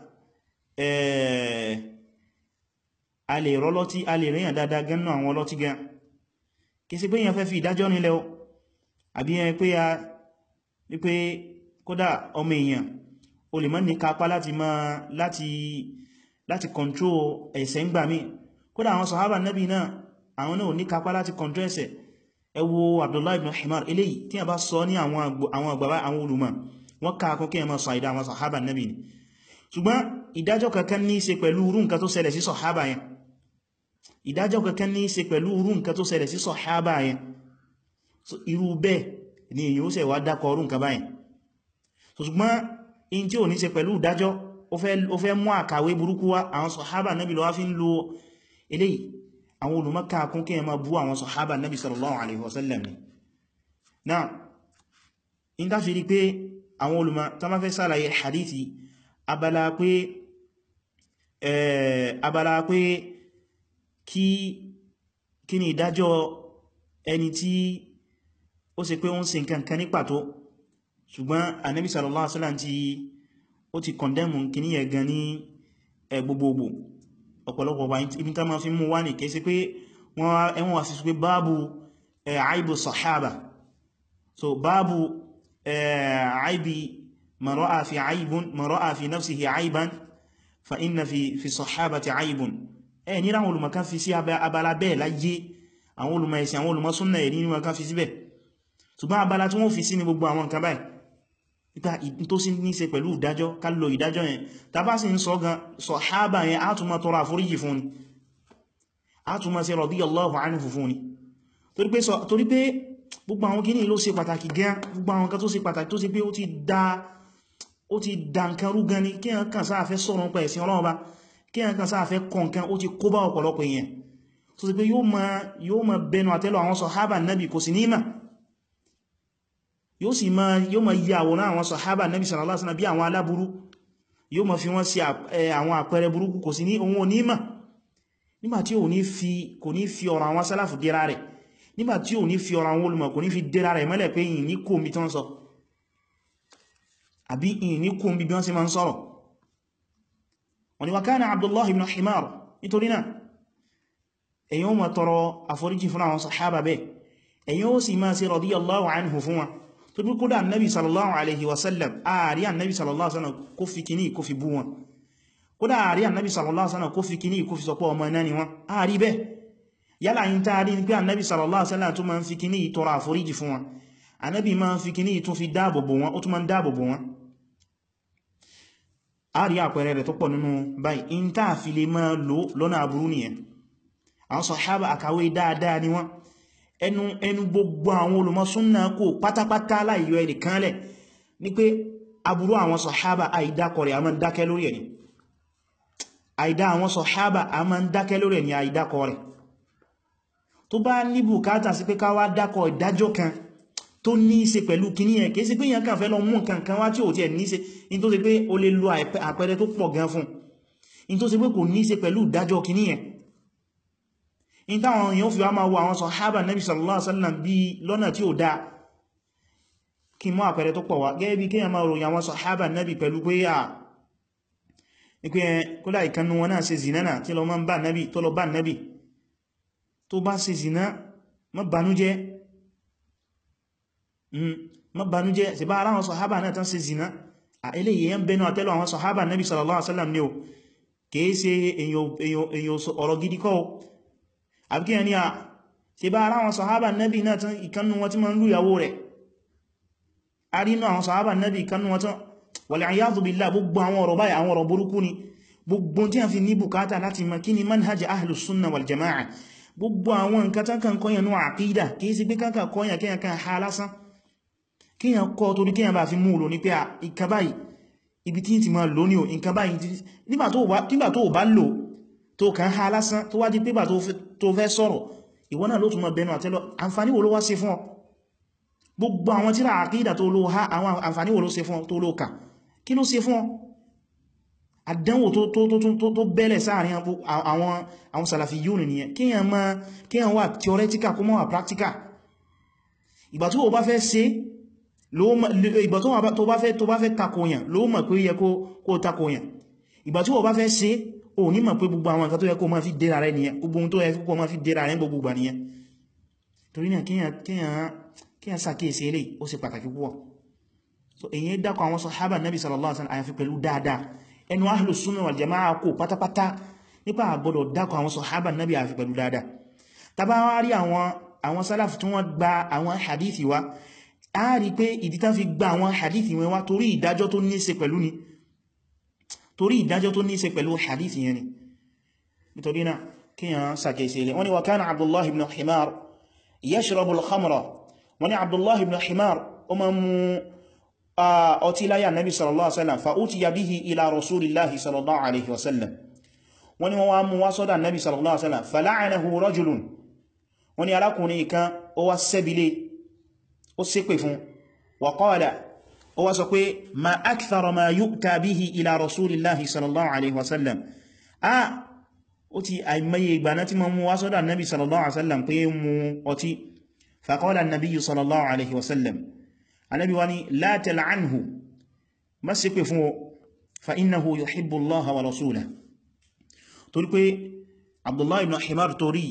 Speaker 1: a lè rọ́lọ́tí a lè ríyàn dáadáa gẹ́nà àwọn ọlọ́tí gan kìí ṣe pé èyàn fẹ́ fi ìdájọ́ nílẹ̀ ó àbí yẹn pé a ní pé kódà ọmọ èèyàn o lè mọ́ ní kápá láti máa láti láti control ẹ̀ṣẹ̀ ń gbà mí kódà àwọn sọ̀hábà nabi náà àwọn náà ní kápá láti control ẹ̀ṣẹ̀ ẹ wo Abdullah ibn Himar eléyìí tí a bá sọ ní àwọn àgbàbá àwọn olùmọ̀ wọ́n káàkún kí ẹ máa sọ ìdá àwọn sọ̀hábà nabi ni ṣùgbọ́n ìdájọ́ kankan ní í ṣe pẹ̀lú irú nǹkan tó ṣẹlẹ̀ sí sọ̀hábà yẹn ìdájọ́ kankan ní í ṣe pẹ̀lú irú nǹkan tó ṣẹlẹ̀ sí sọ̀hábà yẹn irú bẹ́ẹ̀ ni èyí ó ṣe wá dákọ̀ ọrún nǹkan báyẹn ṣùgbọ́n in tí ò ní ṣe pẹ̀lú ìdájọ́ ó fẹ́ mú àkàwé burúkú wá àwọn sọ̀hábà nabi ló wá fi ń lo eléyìí àwọn olùmọ́ká kún kí ẹ máa bú àwọn sọ̀hábà nabi sallallahu alaihi wasallam ni náà in ta fi rí pé àwọn olùmọ́ tó máa fẹ́ sàlàyé hadithi abala pé abala pé kí kí ni ìdájọ́ ẹni tí ó ṣe pé ó ń ṣe nǹkan kan ní pàtó ṣùgbọ́n anabi sallallahu alaihi wasallam tí ó ti kọndẹ́mù kì ní ẹ̀gan ní gbogbogbò ọ̀pọ̀lọpọ̀ wà ibi tá ma fi mú wá ní kẹsí pé wọ́n wá sí pé báàbù àìbù sahaba so báàbù àìbì man ra'a fi àìbùn man ra'a fi nafsihi àìbán fa inna fi fi sahabati àìbùn ẹ ní ráwọn olùmọ̀kan fi sí abala bẹ́ẹ̀ láyé àwọn olùmọ̀ ẹ̀sìn àwọn olùmọ̀ súnnà ẹ̀rí ní wọn kan fi síbẹ̀ ṣùgbọ́n abala tí wọ́n fi sí ní gbogbo àwọn nǹkan báyìí nípa tó sí ní ṣe pẹ̀lú ìdájọ́ ká lo ìdájọ́ yẹn tàbá sí ń sọ gan sàhábà yẹn á tún máa tọrọ àforíjì fún ni á tún máa ṣe radiyallahu anhu fún ni torí pé gbogbo àwọn kìíní ló ṣe pàtàkì gan gbogbo àwọn kan tó ṣe pàtàkì tó ṣe pé ó ti dá ó ti dá nǹkan rú gan ni kí ẹ̀ kàn sáà fẹ́ sọ̀rọ̀ nípa ẹ̀sìn Ọlọ́run bá kí ẹ̀ kàn sáà fẹ́ kọ̀ nǹkan ó ti kó bá ọ̀pọ̀lọpọ̀ èèyàn tó ṣe pé yóò máa bẹnu àtẹ́lù àwọn sàhábà nábì kò sí ní mà yóò sì máa yóò máa yí àwòrán àwọn sàhábà nabi sallallahu alaihi wasallam bí àwọn aláburú yóò máa fi wọ́n sí àwọn àpẹẹrẹ burúkú kò sí ní ohun onímọ̀ nígbàtí ò ní fi kò ní fi ọ̀rọ̀ àwọn sálàfù dẹ́ra rẹ̀ nígbàtí ò ní fi ọ̀rọ̀ àwọn olùmọ̀ kò ní fi dẹ́ra rẹ̀ mọ́lẹ̀ pé yìí ní kó omi tán sọ àbí yìí ní kó omi bí wọ́n sì máa ń sọ̀rọ̀ wọ́n ni wa kana Abdullah ibn Himar nítorí náà èyàn ó máa tọrọ àforíjì fún àwọn sàhábà bẹ́ẹ̀ èyàn ó sì máa ṣe radiyallahu anhu fún wọn tó bí kódà annabi sallallahu alaihi wasallam ààrí annabi sallallahu alaihi wasallam kó fi kìní kó fi bú wọn kódà ààrí annabi sallallahu alaihi wasallam kó fi kìní kó fi sọpọ̀ ọmọ náà ni wọn ààrí bẹ́ yálà yí taari ní pé annabi sallallahu alaihi wasallam tó ma ń fi kìní tọrọ àforíjì fún wọn annabi ma ń fi kìní tó fi dáàbòbò wọn ó tún ma ń dáàbòbò wọn ààrí àpẹẹrẹ rẹ̀ tó pọ̀ nínú báyìí in tá fi lè máa lò lọ́nà aburú nìyẹn àwọn sàhábà àkàwé dáadáa ni wọ́n ẹnu ẹnu gbogbo àwọn olùmọ̀ súnnà kò pátápátá láìyọ ẹni kanlẹ̀ ní pé aburú àwọn sàhábà àìdákọrẹ̀ àmọ́ dákẹ́ lórí ẹni àìdá àwọn sọ̀hábà a máa ń dákẹ́ lórí ẹ̀ ní àìdákọ rẹ̀ tó bá ní bùkátà sí pé ká wá dákọ ìdájọ́ kan tó ní í ṣe pẹ̀lú kíní ẹ̀ kìí sí pé yẹn kàn fẹ́ lọ mú nǹkan kan wá tí ò tí ẹ̀ ní í ṣe in tó ṣe pé o lè lo àpẹẹrẹ tó pọ̀ gan fún in tó ṣe pé kò ní í ṣe pẹ̀lú ìdájọ́ kíní ẹ̀ in táwọn èèyàn fi wá máa wo àwọn sọ̀hábà nabi sallallahu alaihi wasallam bí lọ́nà tí ó dáa kí mọ́ àpẹẹrẹ tó pọ̀ wá gẹ́gẹ́ bí kíyàn máa ròyìn àwọn sọ̀hábà nabi pẹ̀lú pé à ní pé kódà ìkannú wọn náà ṣe zina náà tí lọ máa ń bá nabi tó lọ bá nabi tó bá ṣe zina má banújẹ́ má banújẹ́ sì bá ara àwọn sọ̀hábà náà tán ṣe zina à eléyìí yẹn bẹnu àtẹ́lù àwọn sọ̀hábà nabi sallallahu alaihi wasallam ni o kìí ṣe èyàn ọ̀rọ̀ gidi kọ́ àbíkí ẹni à ṣe bá ara àwọn sọ̀hábà nabi náà tán ìkannú wọn tí ma ń lú ìyàwó rẹ̀ a rí inú àwọn sọ̀hábà nabi ìkannú wọn tán wal-'iyadhu billah gbogbo àwọn ọ̀rọ̀ báyìí àwọn ọ̀rọ̀ burúkú ni gbogbo tí a fi ní bùkátà láti mọ̀ kí ni manhaj ahlus sunna wal jama'a gbogbo àwọn nǹkan tán kan kọ́yàn ní àkídà kìí sí pé kankan kọ́yàn kíyàn kan ha lásán kíyàn kọ́ torí kíyàn bá fi mú lò ní pé ìkan báyìí ibi tí ti máa lò ní o nǹkan báyìí nígbà tó bá lò tó kàn ha lásán tó wá di pé tó fẹ́ sọ̀rọ̀ ìwọ náà ló tún mọ̀ bẹnu àtẹ́lọ àǹfàní wo ló wá ṣe fún ọ gbogbo àwọn tíra àkídà tó ló ha àwọn àǹfàní wo ló ṣe fún ọ tó ló kà kí ló ṣe fún ọ àdánwò tó bẹ́lẹ̀ sáàrin àwọn Salafiyun nìyẹn kíyàn máa kíyàn wà theoretical kó mọ́ wà practical ìgbà tó bá fẹ́ ṣe ìgbà tó bá fẹ́ tó bá fẹ́ takoyàn ló mọ̀ pé yẹ kó takoyàn ìgbà tí ó bá fẹ́ ṣe ò ní mọ̀ pé gbogbo àwọn nǹkan tó yẹ kó máa fi dẹ́ra rẹ̀ nìyẹn gbogbo ohun tó yẹ kó máa fi dẹ́ra rẹ̀ gbogbo gbà nìyẹn torí náà kíyàn sàkíyèsí eléyìí ó ṣe pàtàkì púpọ̀ so èyí dákọ̀ àwọn sàhábà nabi sallallahu alaihi wasallam àyàfi pẹ̀lú dáadáa ẹnu ahlus sunnah wal jama'a kò pátápátá nípa àgbọ́dọ̀ dákọ̀ àwọn sàhábà nabi àyàfi pẹ̀lú dáadáa tàbá wá rí àwọn sálàfù tí wọ́n gba àwọn hadithi wa a rí pé ìdí tán fi gba àwọn hadithi wọn wá torí ìdájọ́ tó ní ṣe pẹ̀lú ni torí ìdájọ́ tó ní ṣe pẹ̀lú hadithi yẹn ni nítorí náà kíyàn sàkèsí ilẹ̀ wọ́n ni wa kana abdullahi ibn himar yashrabu al-khamra wọ́n ni abdullahi ibn himar o ma mú ọtí láyà nabi sallallahu alaihi wasallam fa utiya bihi ila rasulillahi sallallahu alaihi wasallam wọ́n ni wọ́n wá mú wá sọ́dọ̀ nabi sallallahu alaihi wasallam fala'anahu rajulun wọ́n ni arákùnrin kan ó wá sẹ́bílé ó ṣépè fún wa qala ó wá sọ pé ma akthara ma yu'ta bihi ila rasulillahi sallallahu alaihi wasallam a ó ti àìmọye ìgbà náà tí ma mú wá sọ́dọ̀ annabi sallallahu alaihi wasallam pé mú ọtí fa qala annabi sallallahu alaihi wasallam annabi wani la tal'anhu má ṣépè fún o fa innahu yuhibbu Allah wa rasulahu torí pé abdullahi ibn himar torí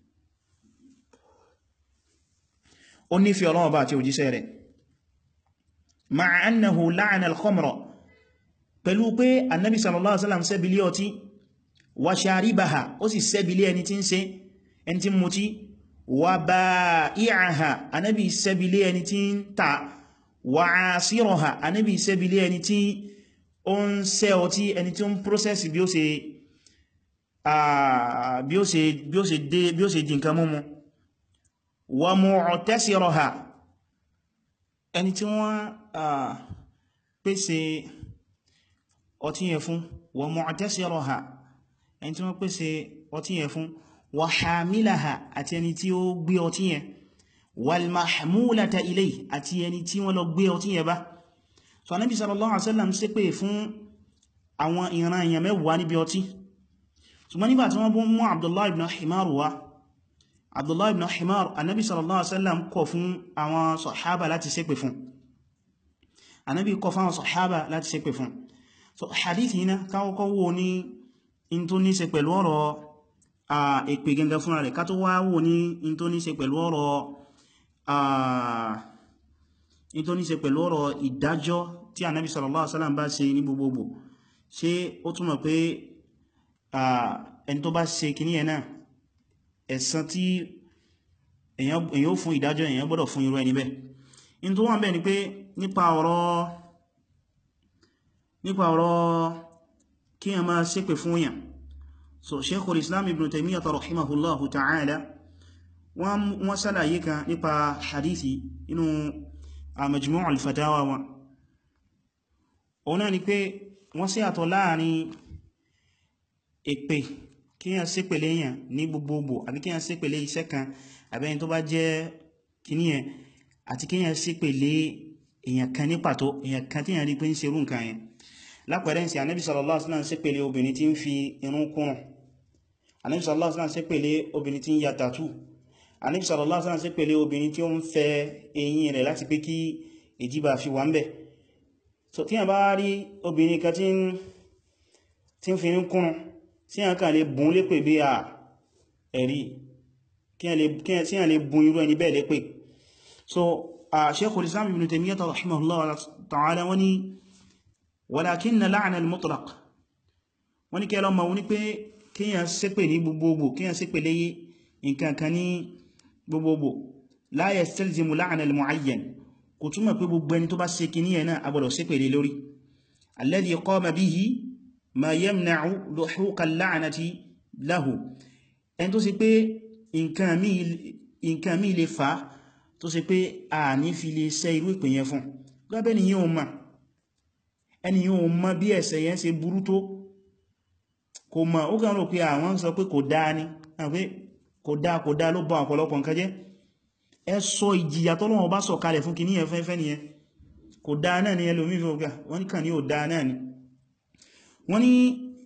Speaker 1: ó nífẹ̀ẹ́ Ọlọ́run bá àti òjíṣẹ́ rẹ̀ ma'a annahu la'ana al-khamra pẹ̀lú pé annabi sallallahu alaihi wasallam sẹ́bílé ọtí wa sharibaha ó sì sẹ́bílé ẹni tí ń ṣe ẹni tí mú tí wa ba'i'aha annabi sẹ́bílé ẹni tí ń ta wa 'asiraha annabi sẹ́bílé ẹni tí ó ń ṣe ọtí ẹni tí ó ń process bí ó ṣe bí ó ṣe bí ó ṣe dé bí ó ṣe di nǹkan múmu wa mu'tasiraha ẹni tí wọ́n pèsè ọtí yẹn fún wa mu'tasiraha ẹni tí wọ́n pèsè ọtí yẹn fún wa hamilaha àti ẹni tí ó gbé ọtí yẹn wal mahmulata ilayhi àti ẹni tí wọ́n lọ gbé ọtí yẹn bá so Ànábì sallallahu alaihi wasallam ṣépè fún àwọn ìran èèyàn mẹ́wàá níbi ọtí ṣùgbọ́n nígbà tí wọ́n bú mú Abdullah ibn Himar wá Abdullah ibn Himar Ànábì sallallahu alaihi wasallam kọ̀ fún àwọn sàhábà láti ṣépè fún Ànábì kọ̀ fún àwọn sàhábà láti ṣépè fún so hadithi yìí káwọ́kọ́ wo ní in tó ní ṣe pẹ̀lú ọ̀rọ̀ èpè gẹ́gẹ́ fúnra rẹ̀ ká tó wá wò ní in tó ní ṣe pẹ̀lú ọ̀rọ̀ in tó ní ṣe pẹ̀lú ọ̀rọ̀ ìdájọ́ tí Ànábì sallallahu alaihi wasallam bá ṣe ní gbogbogbò ṣé ó túmọ̀ pé ẹni tó bá ṣe kìní ẹ̀ náà ẹ̀san tí èyàn ó fún ìdájọ́ èyàn gbọ́dọ̀ fún irú ẹni bẹ́ẹ̀ in tó wọ́n bẹ́ẹ̀ ni pé nípa ọ̀rọ̀ nípa ọ̀rọ̀ kí a máa ṣépè fún yàn so Sheikhul Islam Ibn Taymiyyah rahimahullahu ta'ala wọ́n sálàyé kan nípa hadithi inú Majmu' al-Fatawa wọn òun náà ni pé wọ́n sí àtọ̀ láàrin èpè kíyàn ṣépèlé èyàn ní gbogbogbò àbí kíyàn ṣépèlé iṣẹ́ kan àbí ẹni tó bá jẹ́ kìníyàn àti kíyàn ṣépèlé èyàn kan ní pàtó èyàn kan tí yàn rí pé ń ṣerú nǹkan yẹn lápẹẹrẹ sí Ànábì sallallahu alaihi wasallam ṣépèlé obìnrin tí ń fi irun kúrùn Ànábì sallallahu alaihi wasallam ṣépèlé obìnrin tí ń ya tàtù Ànábì sallallahu alaihi wasallam ṣépèlé obìnrin tí ó ń fẹ eyín rẹ̀ láti pé kí ìdíbà fi wà ń bẹ̀ so tí yàn bá rí obìnrin kan tí ń fi irun kúrùn tí yàn kàn lè bùn lépè bí à ẹ̀rí kí yàn lè bùn irú ẹni bẹ́ẹ̀ lépè so Shaykhul Islam Ibn Taymiyyah rahimahullah ta'ala wani walakinna la'na al-mutlaq wani kẹ́lọ ma wani pé kíyàn ṣépè ní gbogbogbò kíyàn ṣépè léyé nǹkan kan ní gbogbogbò la yastalzimu la'na al-mu'ayyan kò túnmọ̀ pé gbogbo ẹni tó bá ṣe kìíní ẹ̀nà agbọ́dọ̀ ṣépè lé lórí alladhi qama bihi ma yamna'u luhuqa al-la'nati lahu ẹni tó ṣe pé nǹkan mí lè fàá tó ṣe pé a ní fi lè ṣe irú ìpè yẹn fún gbábẹ́ ni yíò ma ẹni yíò ma bí ẹ̀ṣẹ̀ yẹn ṣe burú tó kò ma ó kàn rò pé àwọn sọ pé kò dáa ní pé kò dáa kò dáa ló bá ọ̀pọ̀lọpọ̀ nǹkan jẹ́ ẹ sọ ìjìyà tọ́lọ́wọ́ bá sọ kalẹ̀ fún kìíní yẹn fẹ́fẹ́ nìyẹn kò dáa náà ni ẹlòmí fi ọgá wọ́n ní kàn ní ò dáa náà ni wọ́n ní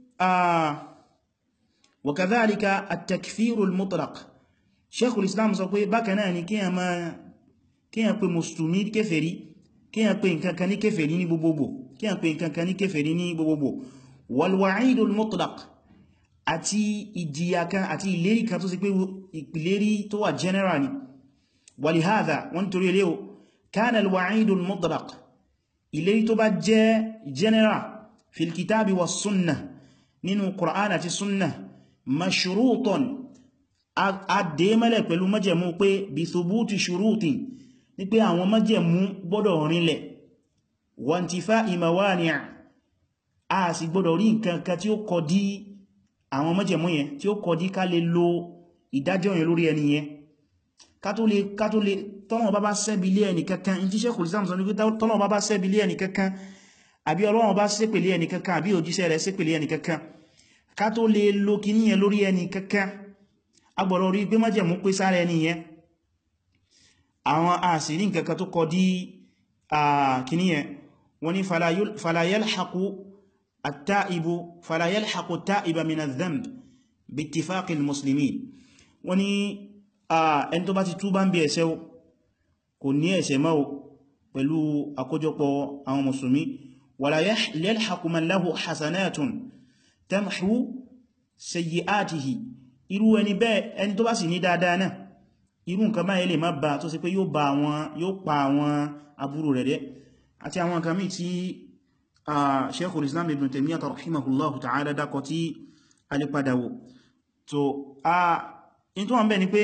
Speaker 1: wa kadhalika at-takfiru al-mutlaq Sheikhul Islam sọ pé bákan náà ni kíyàn máa kíyàn pé mùsùlùmí kéfèrí kíyàn pé nǹkankan ní kéfèrí ní gbogbogbò kíyàn pé nǹkankan ní kéfèrí ní gbogbogbò wal wa'idul mutlaq àti ìjìyà kan àti ìlérí kan tó sì pé ìlérí tó wà general ni walihadha wọ́n torí ilé o kana al wa'idul mutlaq ìlérí tó bá jẹ́ general fil kitabi was sunnah nínú Qur'an àti sunnah mashruton àdémẹ́lẹ̀ pẹ̀lú májẹ̀mú pé bí thubuti ṣurutin ní pé àwọn májẹ̀mú gbọ́dọ̀ rinlẹ̀ wantifa imawani' a sì gbọ́dọ̀ rí nǹkan kan tí ó kọ dí àwọn májẹ̀mú yẹn tí ó kọ dí ká lè lo ìdájọ́ yẹn lórí ẹni yẹn ká tó lè ká tó lè tọ́nà bá bá sẹ́bi lé ẹni kankan in tí Sheikhul Islam sọ ní pé tọ́nà bá bá sẹ́bi lé ẹni kankan àbí Ọlọ́run bá ṣépèlé ẹni kankan àbí òjíṣẹ́ rẹ̀ ṣépèlé ẹni kankan ká tó lè lo kíní yẹn lórí ẹni kankan agbọ̀rọ̀ rí pé májẹ̀mú pé sára ẹni yẹn àwọn àṣírí nǹkankan tó kọ dí kìní yẹn wọ́n ní fala yalhaqu at-ta'ibu fala yalhaqu at-ta'iba min adh-dhanb bi-ittifaqi al-muslimin wọ́n ní ẹni tó bá ti túbá ń bí ẹ̀ṣẹ̀ kò ní ẹ̀ṣẹ̀ mọ́ pẹ̀lú àkójọpọ̀ àwọn mùsùlùmí wala yalhaqu man lahu hasanatun tamhu sayyi'atihi irú ẹni bẹ́ẹ̀ ẹni tó bá sì ní dáadáa náà irú nǹkan báyẹ̀ lè má bá tó sì pé yóò bá àwọn yóò pa àwọn aburú rẹ̀ dẹ́ àti àwọn nǹkan míì tí Sheikhul Islam Ibn Taymiyyah rahimahullahu ta'ala dákọ tí a lè padà wò so a in tó wọ́n bẹ́ ni pé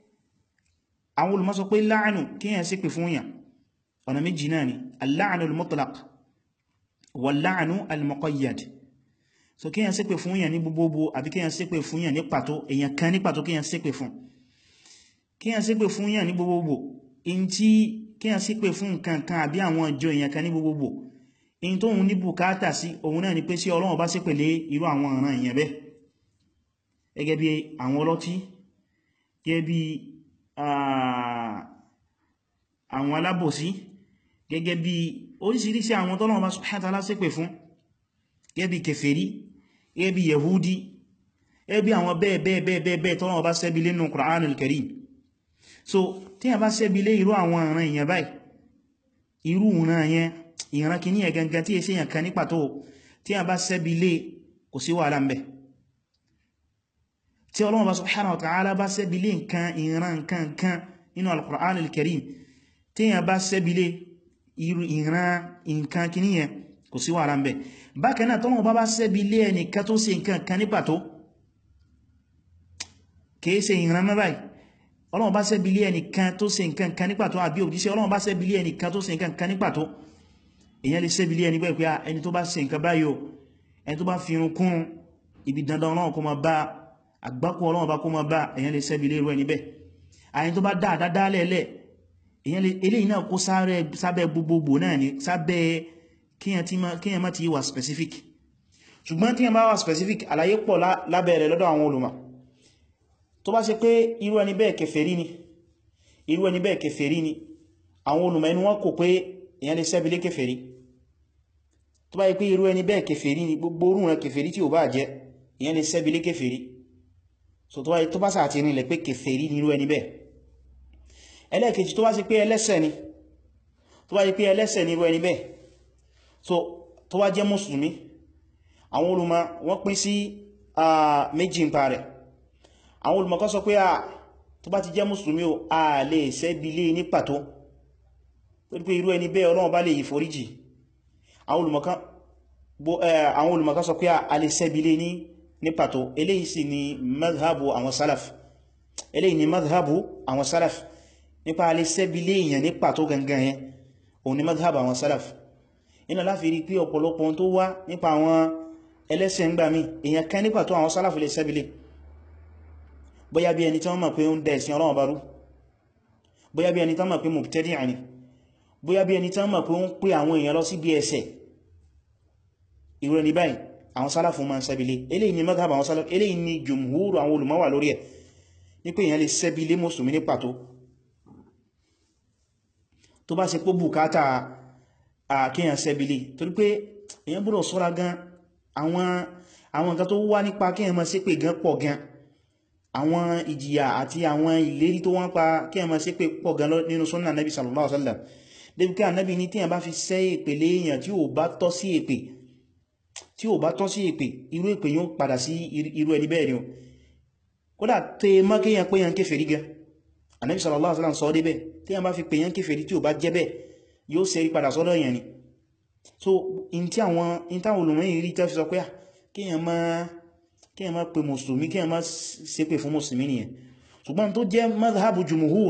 Speaker 1: àwọn olùmọ̀ sọ pé láàánù kíyàn sí pè fún yàn ọ̀nà méjì náà ni al-la'nu al-mutlaq wal-la'nu al-muqayyad so kíyàn ṣépè fún yàn ní gbogbogbò àbí kíyàn ṣépè fún yàn ní pàtó èyàn kan ní pàtó kíyàn ṣépè fún kíyàn ṣépè fún yàn ní gbogbogbò in tí kíyàn ṣépè fún nǹkan kan àbí àwọn ìjọ èyàn kan ní gbogbogbò in tó ń ní bùkátà sí òun náà ni pé sí Ọlọ́run bá ṣépè lé irú àwọn ọ̀ràn èyàn bẹ́ẹ̀ gẹ́gẹ́ bí àwọn ọlọ́tí gẹ́gẹ́ bí àwọn alábòsí gẹ́gẹ́ bí oríṣiríṣi àwọn tọ́lọ́run bá subhanahu wa ta'ala ṣépè fún gẹ́bí kèfèrí gẹ́bí yahudi gẹ́bí àwọn bẹ́ẹ̀ bẹ́ẹ̀ bẹ́ẹ̀ bẹ́ẹ̀ bẹ́ẹ̀ tọ́lọ́wọ́ bá sẹ́bi lé nínú Qur'an al-Karim so tí a bá sẹ́bi lé irú àwọn ìran èèyàn báyìí irú ìran yẹn ìran kìíní ẹ̀ gangan tí è sí èèyàn kan ní pàtó tí a bá sẹ́bi lé kò sí wàhálà ń bẹ̀ tí Ọlọ́run bá subhanahu wa ta'ala bá sẹ́bi lé nǹkan ìran nǹkan nǹkan nínú al-Qur'an al-Karim tí a bá sẹ́bi lé ìran nǹkan kìíní yẹn kò sí wàhálà ń bẹ̀ bákan náà tọ́lọ́wọ́ bá bá sẹ́bi lé ẹnìkan tó ṣe nǹkan kan ní pàtó kìí ṣe ìran mẹ́ báyìí ọlọ́wọ́ bá sẹ́bi lé ẹnìkan tó ṣe nǹkan kan ní pàtó àbí òjíṣẹ́ ọlọ́wọ́ bá sẹ́bi lé ẹnìkan tó ṣe nǹkan kan ní pàtó èyàn lè sẹ́bi lé ẹni bẹ́ẹ̀ pé ẹni tó bá ṣe nǹkan báyìí o ẹni tó bá fi irun kún ibi dandan ọlọ́wọ́ kó máa bá àgbákò ọlọ́wọ́ bá kó máa bá èyàn lè sẹ́bi lé irú ẹni bẹ́ẹ̀ àyẹn tó bá dá àdádá lẹ́lẹ̀ eléyìí náà kó sábẹ́ gbogbogbò náà ni sábẹ́ kíyàn má ti wà specific ṣùgbọ́n tí yẹn bá wà specific àlàyé pọ̀ lábẹ́rẹ̀ lọ́dọ̀ àwọn olùmọ̀ tó bá ṣe pé irú ẹni bẹ́ẹ̀ kèfèrí ni irú ẹni bẹ́ẹ̀ kèfèrí ni àwọn olùmọ̀ ẹnu wọn kò pé èyàn lè sẹ́bílé kèfèrí tó bá yí pé irú ẹni bẹ́ẹ̀ kèfèrí ni gbogbo orú rẹ̀ kèfèrí tí ò bá jẹ́ èyàn lè sẹ́bílé kèfèrí so tó bá sàtì rinlẹ̀ pé kèfèrí ni irú ẹni bẹ́ẹ̀ ẹlẹ́ẹ̀kejì tó bá ṣe pé ẹlẹ́ṣẹ̀ ni tó bá yí pé ẹlẹ́ṣẹ̀ ni irú ẹni bẹ́ẹ̀ so tó bá jẹ́ mùsùlùmí àwọn olùmọ̀ wọ́n pín sí méjì ń pa rẹ̀ àwọn olùmọ̀ kan sọ pé à tó bá ti jẹ́ mùsùlùmí o a lè sẹ́bílé ní pàtó torí pé irú ẹni bẹ́ẹ̀ Ọlọ́run bá lè yí foríjì àwọn olùmọ̀ kan sọ pé a lè sẹ́bílé ní ní pàtó eléyìí sì ni madhabu àwọn salaf eléyìí ni madhabu àwọn salaf nípa a lè sẹ́bílé èèyàn ní pàtó gangan yẹn òun ni madhabu àwọn salaf iná láfi rí pé ọ̀pọ̀lọpọ̀ tó wá nípa àwọn ẹlẹ́sẹ̀ ń gbà mí èèyàn kan ní pàtó àwọn salaf lè sẹ́bílé bóyá bí ẹni tí wọ́n mọ̀ pé ó ń dẹ̀ ẹ̀sìn Ọlọ́run bá rú bóyá bí ẹni tí wọ́n mọ̀ pé mubtadi'a ni bóyá bí ẹni tí wọ́n mọ̀ pé ó ń pè àwọn èèyàn lọ sí bí ẹsẹ̀ irú ẹni báyìí àwọn sálàfù ma ń sẹ́bílé eléyìí ni madhhab àwọn sálàfù eléyìí ni jùmhúrù àwọn olùmọ́wà lórí ẹ̀ ní pé èèyàn lè sẹ́bílé mùsùlùmí ní pàtó tó bá ṣe pó bùkátà àkíyàn sẹ́bílé torí pé èèyàn gbọ́dọ̀ ṣọ́ra gan àwọn àwọn nǹkan tó wá nípa kíyàn máa ṣépè gan pọ̀ gan àwọn ìjìyà àti àwọn ìlérí tó wọ́n pa kíyàn máa ṣépè pọ̀ gan nínú sunnah nabi sallallahu alaihi wasallam débi kí ànábì ní tíyàn bá fi sẹ́ èpè léèyàn tí ò bá tọ́ sí èpè tí ò bá tọ́ sí èpè irú èpè yóò padà sí irú ẹni bẹ́ẹ̀ ni o kódà tẹ mọ́ kíyàn pé yàn kéfèrí gan ànábì sallallahu alaihi wasallam sọ débẹ̀ tíyàn bá fi pè yàn kéfèrí tí ò bá jẹ́ bẹ́ẹ̀ yóò sẹ́rí padà sọ́dọ̀ yẹn ni so in tí àwọn in táwọn olùmọ̀ rí tẹ́ fi sọ pé à kíyàn máa kíyàn máa pe mùsùlùmí kíyàn máa ṣépè fún mùsùlùmí nìyẹn ṣùgbọ́n tó jẹ́ madhhabu jumhur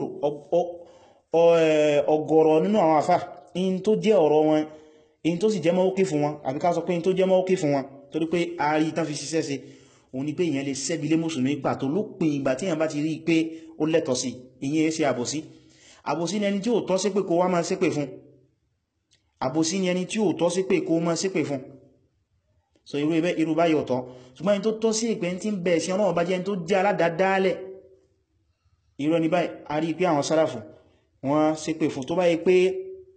Speaker 1: ọ̀gọ̀rọ̀ nínú àwọn àfá in tó jẹ́ ọ̀rọ̀ wọn in tó sì jẹ́ mọ́ókí fún wọn àbí ká sọ pé in tó jẹ́ mọ́ókí fún wọn torí pé ààrí tán fi ṣiṣẹ́ sí òun ni pé ìyẹn lè sẹ́bílé mùsùlùmí pàtó lópin ìgbà tí èyàn bá ti rí pé ó lẹ́tọ̀ sí ìyẹn ṣe àbòsí àbòsí ni ẹni tí ó tọ́ sí pé kó wá máa ṣépè fún àbòsí ni ẹni tí ó tọ́ sí pé kó máa ṣépè fún so irú ibẹ́ irú báyìí ọ̀tọ̀ ṣùgbọ́n ẹni tó tọ́ sí ìpẹ́ tí ń bẹ̀ sí ọlọ́wọ́ bá jẹ́ ẹni tó jẹ́ aládàádálẹ̀ irú ẹni báyìí a rí pé àwọn sáràfù wọ́n ṣépè fún tó báyìí pé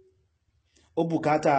Speaker 1: ó bùkátà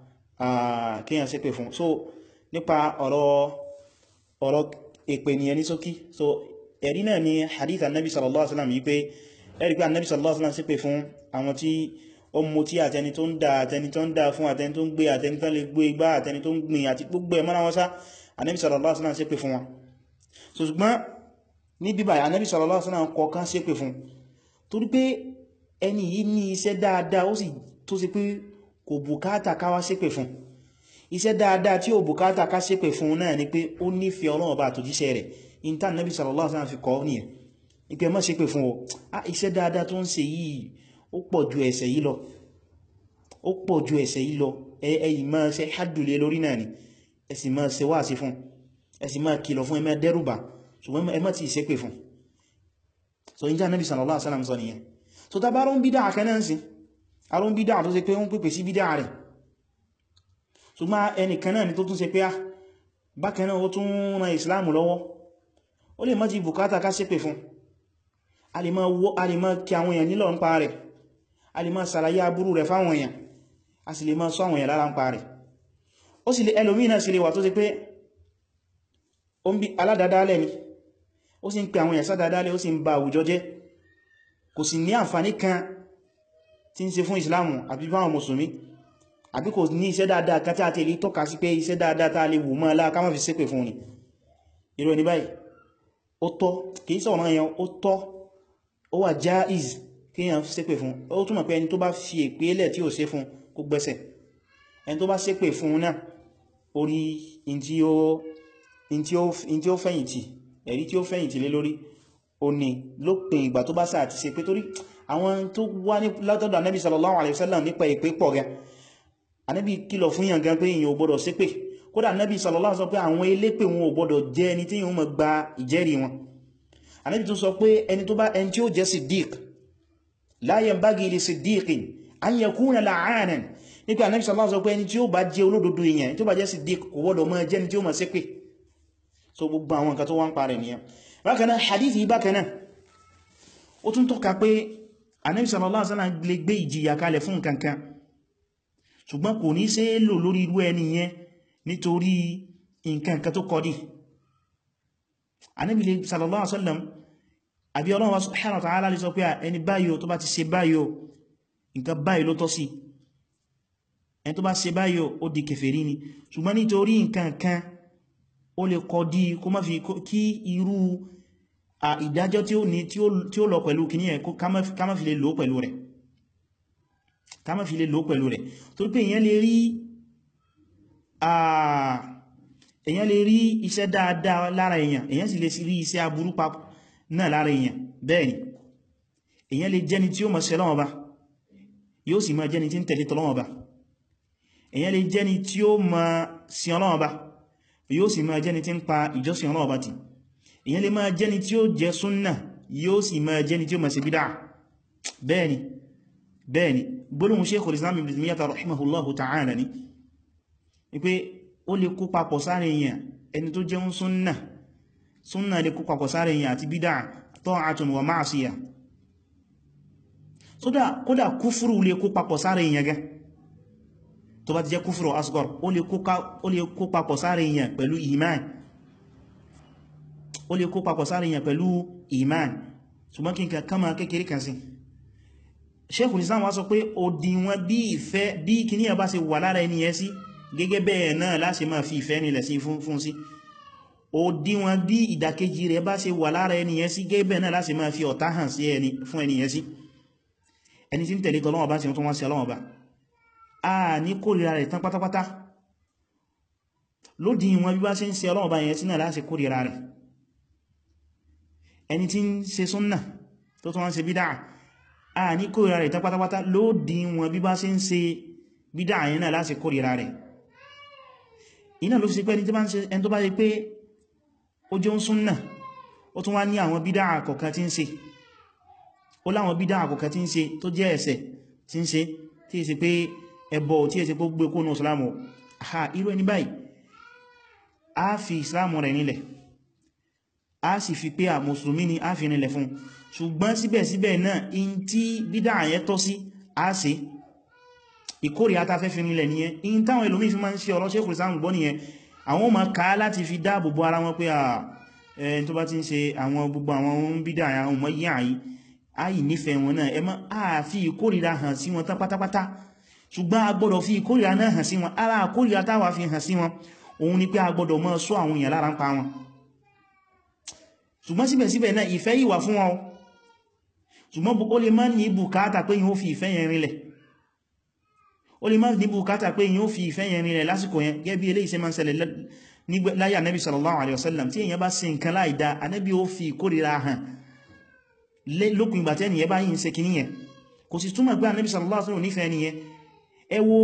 Speaker 1: kíyàn ṣépè fún so nípa ọ̀rọ̀ ọ̀rọ̀ èpè ní ẹni sókí so ẹ̀rí náà ni hadith annabi sallallahu alaihi wasallam yìí pé ẹ̀rí pé annabi sallallahu alaihi wasallam ṣépè fún àwọn tí ó mú tí àtẹni tó ń dá àtẹni tó ń dá fún àtẹni tó ń gbé àtẹni tó lè gbé igbá àtẹni tó ń gbìn àti gbogbo ẹ̀ mọ́ra wọn sá annabi sallallahu alaihi wasallam ṣépè fún wọn so ṣùgbọ́n ní bíbà annabi sallallahu alaihi wasallam kọ̀ọ̀kan ṣépè fún torí pé ẹni yìí ní iṣẹ́ dáadáa ó sì tó sì pé kò bùkátà káwá ṣépè fún iṣẹ́ dáadáa tí ó bùkátà ká ṣépè fún náà ni pé ó nífẹ̀ẹ́ Ọlọ́run bá àtòjíṣẹ́ rẹ̀ intan nabi sallallahu alaihi wasallam fi kọ́ ní ẹ̀ ìpé má ṣépè fún ọ ah iṣẹ́ dáadáa tó ń ṣe yìí ó pọ̀ ju ẹ̀ṣẹ̀ yìí lọ ó pọ̀ ju ẹ̀ṣẹ̀ yìí lọ ẹ̀yìn máa ṣe hádùlé lórí náà ni ẹ sì máa ṣe wáàsí fún ẹ sì máa kìlọ̀ fún ẹ máa dẹ́rùbà ṣùgbọ́n ẹ má ti ṣépè fún so intan nabi sallallahu alaihi wasallam sọ nìyẹn so ta bá rún bídá àkẹ́nẹ́nsì arún bídá tó ṣe pé ó ń pèpè sí bídá rẹ̀ ṣùgbọ́n ẹnìkan náà ni tó tún ṣe pé á bákan náà ó tún ran ìsìláàmù lọ́wọ́ ó lè má ti bùkátà ká ṣépè fún a lè má kí àwọn èèyàn nílọ̀ ń pa rẹ̀ a lè má sàlàyé aburú rẹ̀ fáwọn èèyàn a sì lè má sọ àwọn èèyàn lára ń pa rẹ̀ ó sì lè ẹlòmínà sì lè wà tó ṣe pé ó ń bí aládádálẹ̀ ni ó sì ń pè àwọn èèyàn sádádálẹ̀ ó sì ń ba àwùjọ jẹ́ kò sì ní àǹfàní kan tí ń ṣe fún ìsìláàmù àbí báwọn mùsùlùmí àbí kò ní iṣẹ́ dáadáa kan tí a ti lè tọ́ka sí pé iṣẹ́ dáadáa tá a lè wò mọ́ aláà ká má fi ṣépè fún ni irú ẹni báyìí ó tọ́ kìí sọ̀rọ̀ èèyàn ó tọ́ ó wà jáìz kí èèyàn ṣépè fún ó túnmọ̀ pé ẹni tó bá fi èpè lẹ̀ tí ò ṣe fún kó gbẹ́sẹ̀ ẹni tó bá ṣépè fún náà orí in tí ó fẹ̀yìntì ẹ̀rí tí ó fẹ̀yìntì lé lórí ó ní lópin ìgbà tó bá sáà ti ṣe pé torí àwọn tó wá ní látọ̀dọ̀ Ànábì sallallahu alaihi wasallam nípa èpè pọ̀ gan Ànábì kìlọ̀ fún yàn gan pé èyàn ò gbọdọ̀ ṣépè kódà Ànábì sallallahu alaihi wasallam pé àwọn elépè wọn ò gbọdọ̀ jẹ́ ẹni tí yíò mọ̀ gba ìjẹ́rìí wọn Ànábì tún sọ pé ẹni tó bá ẹni tí ó jẹ́ siddiq la yanbaghi li siddiqin an yakuna la'anan nípa Ànábì sallallahu alaihi wasallam sọ pé ẹni tí ó bá jẹ́ olódodo èèyàn tí ó bá jẹ́ siddiq kò gbọ́dọ̀ máa jẹ́ ni tí ó máa ṣépè so gbogbo àwọn nǹkan tó wá ń parẹ̀ nìyẹn bákan náà hadithi bákan náà ó tún tọ́ka pé Ànábì sallallahu alaihi wasallam lè gbé ìjìyà kalẹ̀ fún nǹkan kan ṣùgbọ́n kò ní ṣe é lò lórí irú ẹni yẹn nítorí nǹkan kan tó kọ́dí Ànábì sallallahu alaihi wasallam àbí Ọlọ́run wa subhanahu wa ta'ala lè sọ pé ẹni báyìí tó bá ti ṣe báyìí nǹkan báyìí ló tọ́ sí ẹni tó bá ṣe báyìí ó di kèfèrí ni ṣùgbọ́n nítorí nǹkan kan ó lè kọ́dí kó má fi kí irú ìdájọ́ tí ó ní tí ó lọ pẹ̀lú kìíní ẹ̀ ká má fi lè lò pẹ̀lú rẹ̀ ká má fi lè lò pẹ̀lú rẹ̀ torí pé èyàn lè rí èyàn lè rí iṣẹ́ dáadáa lára èyàn èyàn sì lè rí iṣẹ́ aburú papọ̀ náà lára èyàn bẹ́ẹ̀ni èyàn lè jẹ́ni tí ó mọ̀ sẹ́lọ́wọ́ bá yóò sì máa jẹ́ni tí ń tẹ̀lé tọ́lọ́wọ́ bá èyàn lè jẹ́ni tí ó mọ̀ sí ọlọ́wọ́ bá yóò sì máa jẹ́ni tí ń pa ìjọsìn ọlọ́wọ́ bá ti èyàn lè máa jẹ́ni tí ó jẹ́ súnnà yóò sì máa jẹ́ni tí ó mọ̀ sí bídá bẹ́ẹ̀ni bẹ́ẹ̀ni gbólóhùn Sheikhul Islam Ibn Taymiyyah rahimahullahu ta'ala ni wípé ó lè kó papọ̀ sáré èèyàn ẹni tó jẹun súnnà súnnà lè kó papọ̀ sáré èèyàn àti bídá ta'atun wa ma'siyah kódà kúfúrú lè kó papọ̀ sáré èèyàn gẹ́ tó bá ti jẹ́ kúfúrú asghar ó lè kó papọ̀ sáré èèyàn pẹ̀lú iman ó lè kó papọ̀ sáré èèyàn pẹ̀lú iman ṣùgbọ́n kí n kama kékeré kan sí Sheikhul Islam wá sọ pé òdìwọ̀n bí ìfẹ́ bí kìní ẹ̀ bá ṣe wà lára ẹni yẹn sí gẹ́gẹ́ bẹ́ẹ̀ náà láṣe máa fi ìfẹ́ nílẹ̀ sí fún sí òdìwọ̀n bí ìdàkejì rẹ̀ bá ṣe wà lára ẹni yẹn sí gẹ́gẹ́ bẹ́ẹ̀ náà láṣe máa fi ọ̀tá hàn sí ẹni fún ẹni yẹn sí ẹni tí ń tẹ̀lé tọ́lọ́wọ́ bá sí tó wọ́n sí ọlọ́wọ́ bá a ní kórìíra rẹ̀ tán pátápátá lódìwọ̀n bí bá ṣe ń ṣe ọlọ́wọ́ bá yẹn sí náà láṣe kórìíra rẹ̀ ẹni tí ń ṣe súnnà tó tó wọ́n ṣe bídá a ní kórìíra rẹ̀ tán pátápátá lódì wọn bí bá ṣe ń ṣe bídá àyẹn náà láti kórìíra rẹ̀ iná ló fi sí pé ẹni tó bá ṣe pé ó jẹ́ ń súnnà ó tún wá ní àwọn bídá àkọ̀kan tí ń ṣe ó láwọn bídá àkọ̀kan tí ń ṣe tó jẹ́ ẹ̀ṣẹ̀ tí ń ṣe tí è ṣe pé ẹbọ tí è ṣe pé gbé kónú ìsìlámù ha irú ẹni báyìí a fi ìsìlámù rẹ̀ nílẹ̀ a sì fi pé à mùsùlùmí ni a fi nílẹ̀ fún ṣùgbọ́n síbẹ̀síbẹ̀ náà in tí bídá àyẹ́ tọ́ sí a ṣe ìkórè àtafẹ́ fi nílẹ̀ nìyẹn in táwọn ẹlòmí fi máa ń ṣe ọ̀rọ̀ Sheikhul Islam gbọ́ nìyẹn àwọn ma ká láti fi dáàbò bo ara wọn pé à ẹni tó bá ti ń ṣe àwọn gbogbo àwọn ohun bídá àwọn ọmọ yí àyí àyí nífẹ̀ẹ́ wọn náà ẹ má a fi ìkórìíra hàn sí wọn tán pátápátá ṣùgbọ́n a gbọ́dọ̀ fi ìkórìíra náà hàn sí wọn ara ìkórìíra táwa fi hàn sí wọn òun ni pé a gbọ́dọ̀ máa ṣọ́ àwọn èèyàn lára ń pa wọn ṣùgbọ́n síbẹ̀síbẹ̀ náà ìfẹ́ yìí wà fún wọn ṣùgbọ́n ó lè má ní bùkátà pé yíó fi ìfẹ́ yẹn rinlẹ̀ ó lè má ní bùkátà pé yíó fi ìfẹ́ yẹn rinlẹ̀ lásìkò yẹn gẹ́bí ilé iṣẹ́ máa ń ṣẹlẹ̀ láyé Ànábì sallallahu alaihi wasallam tí èyàn bá ṣe nǹkan láìdá Ànábì ó fi ìkórìíra hàn lópin ìgbà tẹ́ni yẹn bá yìí ń ṣe kìíní yẹn kò sì túmọ̀ pé Ànábì sallallahu alaihi wasallam nífẹ̀ẹ́ ni yẹn ẹ wo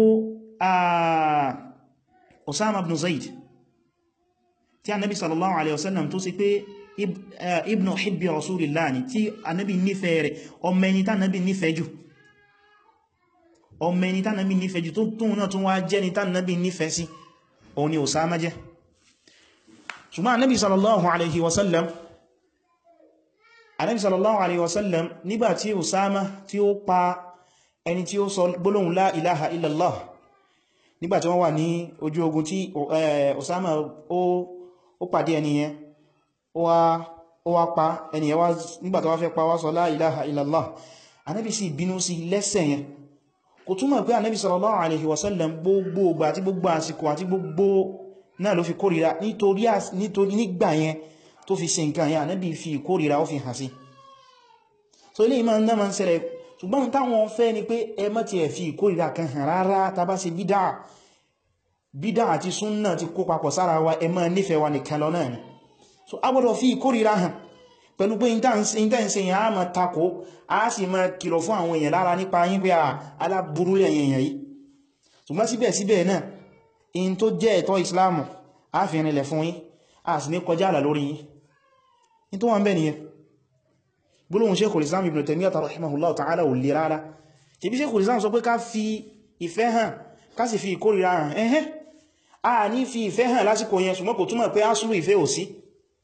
Speaker 1: Osama ibn Zaid tí Ànábì sallallahu alaihi wasallam tó sì pé ibn hibbi rasulillah ni tí anábi nífẹ̀ẹ́ rẹ̀ ọmọ ẹni tánàbí nífẹ̀ẹ́ jù ọmọ ẹni tánàbí nífẹ̀ẹ́ jù tó tóun náà tún wá jẹ́ ni tánàbí nífẹ̀ẹ́ sí òun ni Usama jẹ́ ṣùgbọ́n anábi sallallahu alaihi wasallam anábi sallallahu alaihi wasallam nígbàtí Usama tí ó pa ẹni tí ó sọ gbólóhùn la ilaha illallah nígbàtí wọ́n wà ní ojú ogun tí Usama ó pàdé ẹni yẹn ó wá pa ẹniyàn wá nígbàtí wá fẹ́ pa wá sọ la ilaha illallah anábi sì bínú sí lẹ́sẹ̀ yẹn kò túnmọ̀ pé anábi sallallahu alaihi wasallam gbogbo ìgbà àti gbogbo àsìkò àti gbogbo náà ló fi kórìíra nítorí nígbà yẹn tó fi ṣe nǹkan yẹn anábi fi kórìíra ó fi hàn sí so ilé ìmọ̀ náà ma ń ṣẹlẹ̀ ṣùgbọ́n táwọn fẹ́ ni pé ẹ má ti ẹ̀ fi kórìíra kan hàn rárá tàbá ṣe bídá bídá àti súnnà ti kó papọ̀ sára wa ẹ má nífẹ̀ẹ́ wa nìkan lọ náà ni so a gbọ́dọ̀ fi ìkórìíra hàn pẹ̀lú pé intense yẹn a ma takò a sì ma kìlọ̀ fún àwọn èèyàn lára nípa yín pé aláburú èèyàn yìí ṣùgbọ́n síbẹ̀síbẹ̀ náà in tó jẹ́ ẹ̀tọ́ Islamu a fi rìnlẹ̀ fún yín a sì ní kọjá àlà lórí yín in tó wà ń bẹ̀ nìyẹn gbólóhùn Sheikhul Islam Ibn Taymiyyah rahimahullah ta'ala ò lè rárá tí bí Sheikhul Islam sọ pé ká fi ìfẹ́ hàn ká sì fi ìkórìíra hàn ẹ̀hẹ́ a ní fi ìfẹ́ hàn lásìkò yẹn ṣùgbọ́n kò túmọ̀ pé asúlù ìfẹ́ ò sí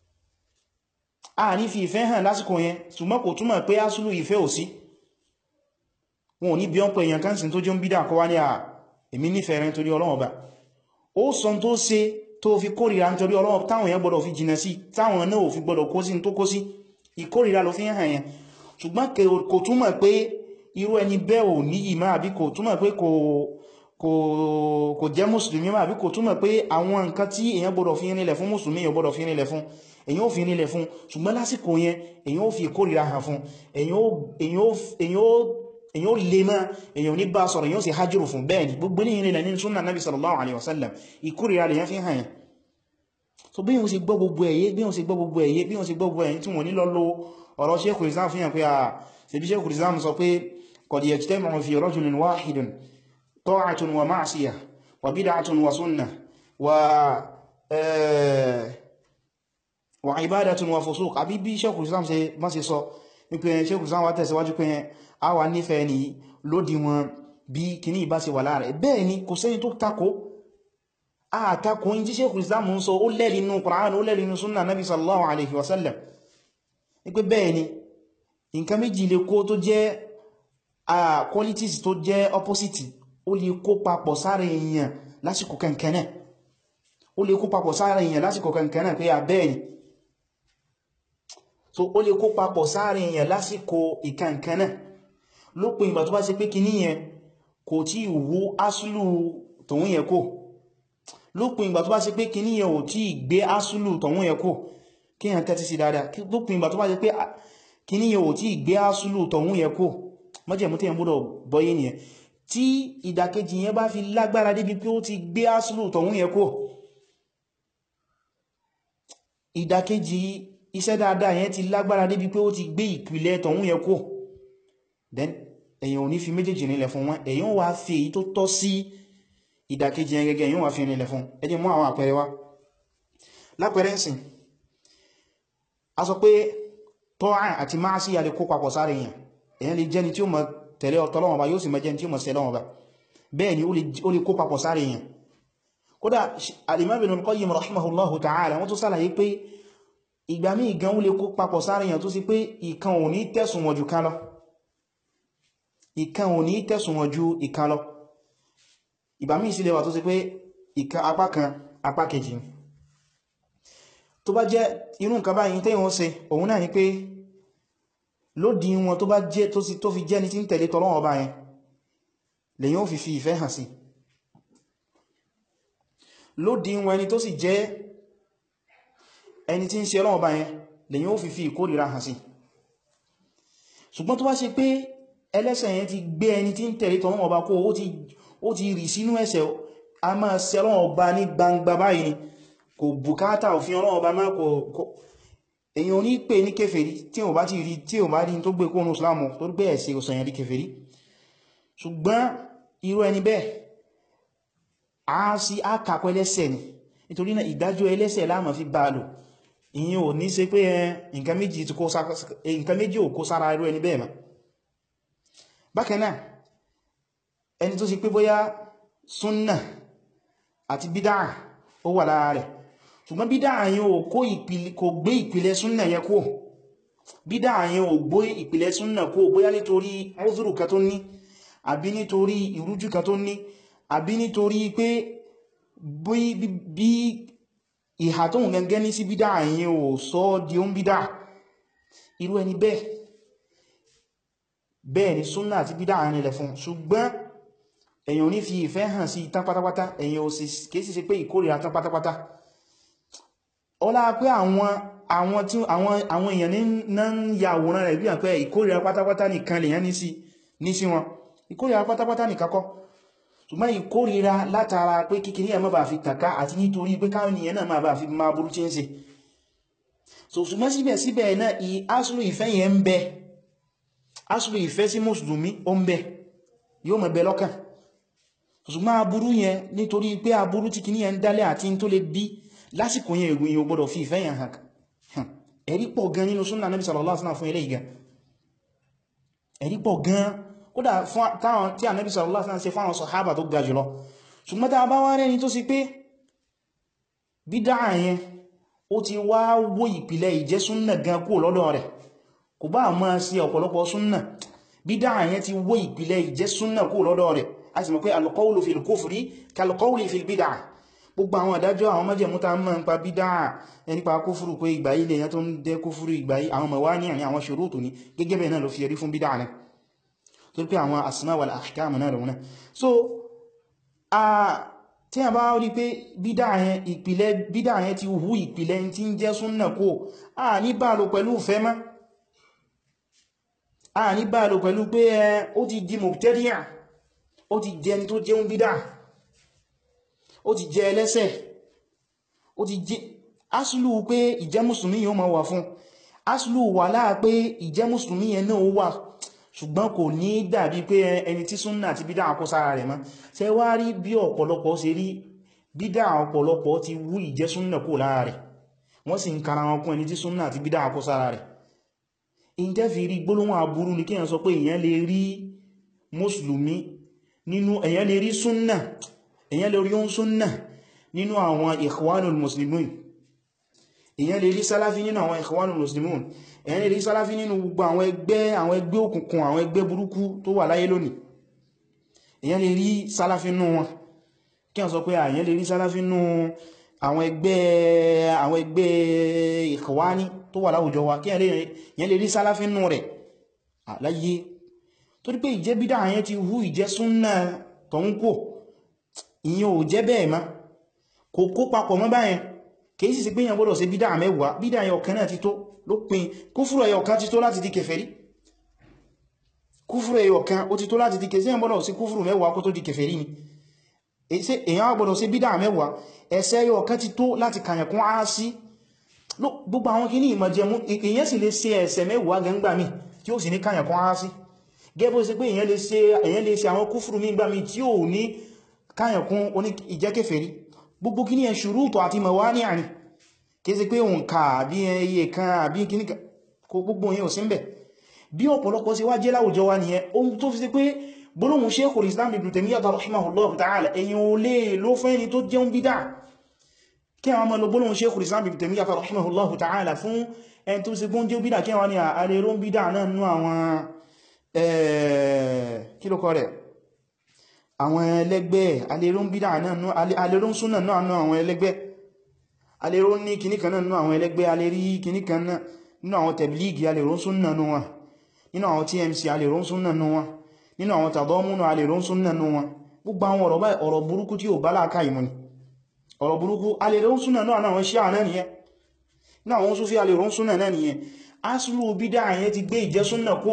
Speaker 1: a ní fi ìfẹ́ hàn lásìkò yẹn ṣùgbọ́n kò túmọ̀ pé asúlù ìfẹ́ ò sí wọn ò ní bí ọ́n pẹ̀ èèyàn kánsìn tó jẹ́ ń bídà kọ́ wá ní à èmi nífẹ̀ẹ́ rẹ̀ nítorí Ọlọ́run Ọba ó sọ tó ṣe tó fi kórìíra nítorí Ọlọ́run táwọn èèyàn gbọ́dọ̀ fi jìnà sí táwọn náà ò fi gbọ́dọ̀ kó sí tó kó sí ìkórìíra ló fi hàn yẹn ṣùgbọ́n kò túmọ̀ pé irú ẹni bẹ́ẹ̀ ò ní ìmá àbí kò túmọ̀ pé kò jẹ́ mùsùlùmí máa àbí kò túmọ̀ pé àwọn nǹkan tí èèyàn gbọ́dọ̀ fi nílẹ̀ fún mùsùlùmí èèyàn gbọ́dọ̀ fi nílẹ̀ fún èèyàn ò fi nílẹ̀ fún ṣùgbọ́n lásìkò yẹn èèyàn ò fi ìkórìíra hàn fún èèyàn ò lè máa èèyàn ní bá sọ̀rọ̀ èèyàn ò sì hajjúrù fún bẹ́ẹ̀ ni gbogbo ní ìrìnlẹ̀ nínú súnnà nabi sallallahu alaihi wasallam ìkórìíra lèyàn fi hàn yẹn so bí wọ́n sì gbọ́ gbogbo ẹ̀yẹ bí wọ́n sì gbọ́ gbogbo ẹ̀yẹ bí wọ́n sì gbọ́ gbogbo ẹ̀yẹ tí wọ́n ní lọ lo ọ̀rọ̀ Sheikhul Islam fi hàn pé à ṣebí Sheikhul Islam sọ pé qad yajtami'u fi rajulin wahidin ta'atun wa ma'siyah wa bid'atun wa sunnah wa wa ibadatun wa fusuq àbí bí Sheikhul Islam ṣe má ṣe sọ wípé Sheikhul Islam wá tẹ̀síwájú pé a wà nífẹ̀ẹ́ ni lódì wọn bí kìní ìbá ṣe wà láàrẹ̀ bẹ́ẹ̀ ni kò sẹ́ni tó takò àtakò in tí Sheikhul Islam ń sọ ó lẹ́rìí inú Qur'an ó lẹ́rìí inú súnnà nabi sallallahu alaihi wasallam wípé bẹ́ẹ̀ ni nǹkan méjì lè kó tó jẹ́ qualities tó jẹ́ opposite ó lè kó papọ̀ sára èèyàn lásìkò kankanáà ó lè kó papọ̀ sára èèyàn lásìkò kankanáà pé àbẹ́ẹ̀ ni so ó lè kó papọ̀ sára èèyàn lásìkò ìkankanáà lópin ìgbà tó bá ṣe pé kíní yẹn kò tí wú asúlù tòun yẹ kó lópin ìgbà tó bá ṣe pé kíní yẹn ò tí gbé asúlù tòun yẹ kó kí yẹn tẹ́tí sí dáadáa lópin ìgbà tó bá ṣe pé kíní yẹn ò tí gbé asúlù tòun yẹ kó mọ́jẹ̀mú tí yẹn gbọ́dọ̀ bọ́yé nìyẹn tí ìdàkejì yẹn bá fi lágbára débi pé ó ti gbé asúlù tòun yẹ kó ìdàkejì iṣẹ́ dáadáa yẹn ti lágbára débi pé ó ti gbé ìpìlẹ̀ tòun yẹ kó then èyàn ò ní fi méjèèjì nílẹ̀ fún wọn èyàn wà fi èyí tó tọ́ sí ìdàkejì yẹn gẹ́gẹ́ èyàn wà fi nílẹ̀ fún ẹ jẹ́ mú àwọn àpẹẹrẹ wá lápẹẹrẹ ǹsìn a sọ pé tọ́à àti máa sí alẹ́ kó papọ̀ sáré èyàn èyàn lè jẹ́ni tí ó mọ̀ tẹ̀lé ọ̀tọ́lọ́wọ̀n bá yóò sì mọ̀ jẹ́ni tí ó mọ̀ sẹ́lọ́wọ̀n bá bẹ́ẹ̀ ni ó lè kó papọ̀ sáré èyàn kódà al-Imam Ibn al-Qayyim rahimahullahu ta'ala wọ́n tó sálàyé pé ìgbà míì gan ó lè kó papọ̀ sáré èyàn tó sì pé ìkan ò ní tẹ̀sùn wọn jù kan lọ ìkan ò ní tẹ̀sùn wọn ju ìkan lọ ìgbà míì sí lè wà tó sì pé ìkan apá kan apá kejì tó bá jẹ́ irú nǹkan báyìí tẹ́yìn wọ́n ṣe òun náà ni pé lódì wọn tó bá jẹ́ tó fi jẹ́ ní tí ń tẹ̀lé tọ́lọ́wọ́ ọba yẹn lèyàn ó fi fi ìfẹ́ hàn sí lódì wọn ẹni tó sì jẹ́ ẹni tí ń ṣe ọlọ́wọ́ ọba yẹn lèyàn ó fi fi ìkórìíra hàn sí ṣùgbọ́n tó bá ṣe pé ẹlẹ́ṣẹ̀ yẹn ti gbé ẹni tí ń tẹ̀lé tọ́lọ́wọ́ ọba kó ó ti rì sínú ẹ̀ṣẹ̀ a máa ṣe ọlọ́wọ́ ọba ní gbangba báyìí ni kò bùkátà òfin ọlọ́wọ́ ọba máa kò èyàn ò ní pè ní kèfèrí tí ò bá ti rí tí ò bá rí tó gbé kónú islamu tó gbé ẹ̀ṣẹ̀ òsànyàn rí kèfèrí ṣùgbọ́n irú ẹni bẹ́ẹ̀ a sí àkàkọ́ ẹlẹ́ṣẹ̀ ni nítorí náà ìdájọ́ ẹlẹ́ṣẹ̀ láàmà fi bá lò ìyẹn ò ní ṣe pé nǹkan méjì ò kó sára irú ẹni bẹ́ẹ̀ ma bákan náà ẹni tó sì pé bóyá súnnà àti bídá ó wà lára rẹ̀ ṣùgbọ́n bídá àyín ò kò gbé ìpìlẹ̀ súnnà yẹn kó bídá àyín ò gbé ìpìlẹ̀ súnnà kó bóyá nítorí ọ́zùrù kan tó ní àbí nítorí ìrújú kan tó ní àbí nítorí pé bí ìhà tó ń gẹ́gẹ́ ní sí bídá àyín ò sọ di ó ń bídá irú ẹni bẹ́ẹ̀ bẹ́ẹ̀ ni súnnà àti bídá àyín ilẹ̀ fún ṣùgbọ́n èyàn ò ní fi ìfẹ́ hàn sí tán pátápátá èyàn ò sì kéèsì sí pé ìkórìíra tán pátápátá ọlá pé àwọn àwọn tí àwọn èèyàn ní ń ya àwòrán rẹ̀ bí i pé ìkórìíra pátápátá nìkan lèyàn ní sí ní sí wọn ìkórìíra pátápátá nìkan kọ́ ṣùgbọ́n ìkórìíra látara pé kíkiri ẹ̀ má bàá fi tàká àti nítorí pé káwọn èèyàn náà má bàá fi máa burú tí ń ṣe so ṣùgbọ́n síbẹ̀síbẹ̀ náà asùlù ìfẹ́ yẹn ń bẹ asùlù ìfẹ́ sí mùsùlùmí ó ń bẹ yóò mọ̀ bẹ lọ́kàn ṣùgbọ́n aburú yẹn nítorí pé aburú tí kìí yẹn dálẹ̀ àti tó lè bí lásìkò yẹn ìgbìyàn yóò gbọ́dọ̀ fi ìfẹ́ yẹn hàn ẹ̀rí pọ̀ gan nínú súnnà Nabi sallallahu alaihi wasallam fún ilé ìgá ẹ̀rí pọ̀ gan kódà táwọn tí Ànábì sallallahu alaihi wasallam ṣe fáwọn sàhábà tó ga jùlọ ṣùgbọ́n tá bá wá rẹni tó sì pé bídá yẹn ó ti wá wó ìpìlẹ̀ ìjẹ́ súnnà gan kó lọ́dọ̀ rẹ̀ kò bá máa sí ọ̀pọ̀lọpọ̀ súnnà bídá yẹn ti wó ìpìlẹ̀ ìjẹ́ súnnà kó lọ́dọ̀ rẹ̀ a sì mọ̀ pé al-qawlu fil kufri kal-qawli fil bid'ah gbogbo àwọn àdájọ́ àwọn májẹ̀mú tá mọ́ ń pa bídá ẹnipa kúfùrù pé ìgbà ilẹ̀ yẹn tó ń dẹ́ kúfùrù ìgbà àwọn mọ̀wá ní àní àwọn ṣòrótò ní gẹ́gẹ́ bẹ̀ẹ̀ náà ló fi ẹrí fún bídá rẹ̀ tó pé àwọn asma wal ahkam náà lọ́wọ́n so a tí a bá rí pé bídá yẹn ìpìlẹ̀ bídá yẹn ti hu ìpìlẹ̀ tí ń jẹ́ súnnà kó a ní bá lò pẹ̀lú fẹ́ mọ́ a ní bá lò pẹ̀lú pé ó ti di mubtadi'a ó ti jẹni tó jẹun bídá ó ti jẹ ẹlẹ́sẹ̀ ó ti jẹ asìlú pé ìjẹ́ mùsùlùmí yóò máa wà fún asìlú wà láà pé ìjẹ́ mùsùlùmí yẹn náà wà ṣùgbọ́n kò ní dàbí pé ẹni tí súnnà àti bídá àkó sára rẹ̀ mọ́ ṣe wá rí bí ọ̀pọ̀lọpọ̀ ṣe rí bídá ọ̀pọ̀lọpọ̀ ti wú ìjẹ́ súnnà kó lára rẹ̀ wọ́n sì ń kara wọn kún ẹni tí súnnà àti bídá àkó sára rẹ̀ in tẹ́ fi rí gbólóhùn aburú ni kíyàn sọ pé èyàn lè rí mùsùlùmí nínú èyàn lè rí súnnà èyàn lè rí oún súnnà nínú àwọn ikhwanul muslimun èyàn lè rí sálàfí nínú àwọn ikhwanul muslimun èyàn lè rí sálàfí nínú gbogbo àwọn ẹgbẹ́ àwọn ẹgbẹ́ òkùnkùn àwọn ẹgbẹ́ burúkú tó wà láyé lónìí èyàn lè rí sálàfí nínú wọn kí wọ́n sọ pé èyàn lè rí sálàfí nínú àwọn ẹgbẹ́ àwọn ẹgbẹ́ ikhwani tó wà láwùjọ wa kí èyàn lè rí sálàfí nínú rẹ̀ láyé torí pé ìjẹ́ bídá àyẹn ti hú ìjẹ́ súnnà tọ̀húnkò ìyẹn ò jẹ́ bẹ́ẹ̀ má kò kó papọ̀ mọ́ báyẹn kìí sì sí pé yàn gbọ́dọ̀ sí bídá mẹ́wàá bídá ẹyọ kan náà ti tó ló pin kúfùrù ẹyọ kan ti tó láti di kèfèrí kúfùrù ẹyọ kan ó ti tó láti di kèfèrí yàn gbọ́dọ̀ sí kúfùrù mẹ́wàá kó tó di kèfèrí ni èyàn gbọ́dọ̀ sí bídá mẹ́wàá ẹ̀ṣẹ̀ ẹyọ kan ti tó láti kàyàn kún á sí gbogbo àwọn kìíní ìmọ̀jẹmú èyàn sì lè ṣe ẹ̀ṣẹ̀ mẹ́wàá gẹ́ngbà mi tí ó sì ní kàyàn kún á sí gẹ́bọ́ sí pé èyàn lè ṣe àwọn kúfùrù mi gbà mi tí ó ní káyànkún oní ìjẹ́kẹfẹ̀rí gbogbo kí ní ẹ̀ ṣùrútù àti mọ̀wá ní àrin kí sí pé òun ká àbí ẹyẹ kan àbí kí ní kò gbogbo yẹn ò sí ń bẹ̀ bí ọ̀pọ̀lọpọ̀ sí wá jẹ́ láwùjọ wa nìyẹn ohun tó fi sí pé gbólóhùn Sheikhul Islam Ibn Taymiyyah rahimahullahu ta'ala ẹ̀yìn ò lè ló fẹ́ ni tó jẹun bídá kí àwọn ọmọ lọ gbólóhùn Sheikhul Islam Ibn Taymiyyah rahimahullahu ta'ala fún ẹni tó sì gbóhùn jẹ́ bídá kí wọ́n ni àlèrò bídá náà nú àwọn kí ló kọ́ rẹ̀ àwọn ẹlẹ́gbẹ́ alérún bídá náà alérún súnà náà náà àwọn ẹlẹ́gbẹ́ alérún ní kìníkan náà àwọn ẹlẹ́gbẹ́ alérí kìníkan náà nínú àwọn tẹ̀blígì alérún súnà náà nínú àwọn TMC alérún súnà náà nínú àwọn tàbọ́múnù alérún súnà náà gbogbo àwọn ọ̀rọ̀ báyìí ọ̀rọ̀ burúkú tí ó bá láàká ìmọ̀ ni ọ̀rọ̀ burúkú alérún súnà náà àwọn Ṣíà náà nìyẹn nínú àwọn Súfí alérún súnà náà nìyẹn aslu bídá yẹn ti gbé ìjẹ́ súnà kó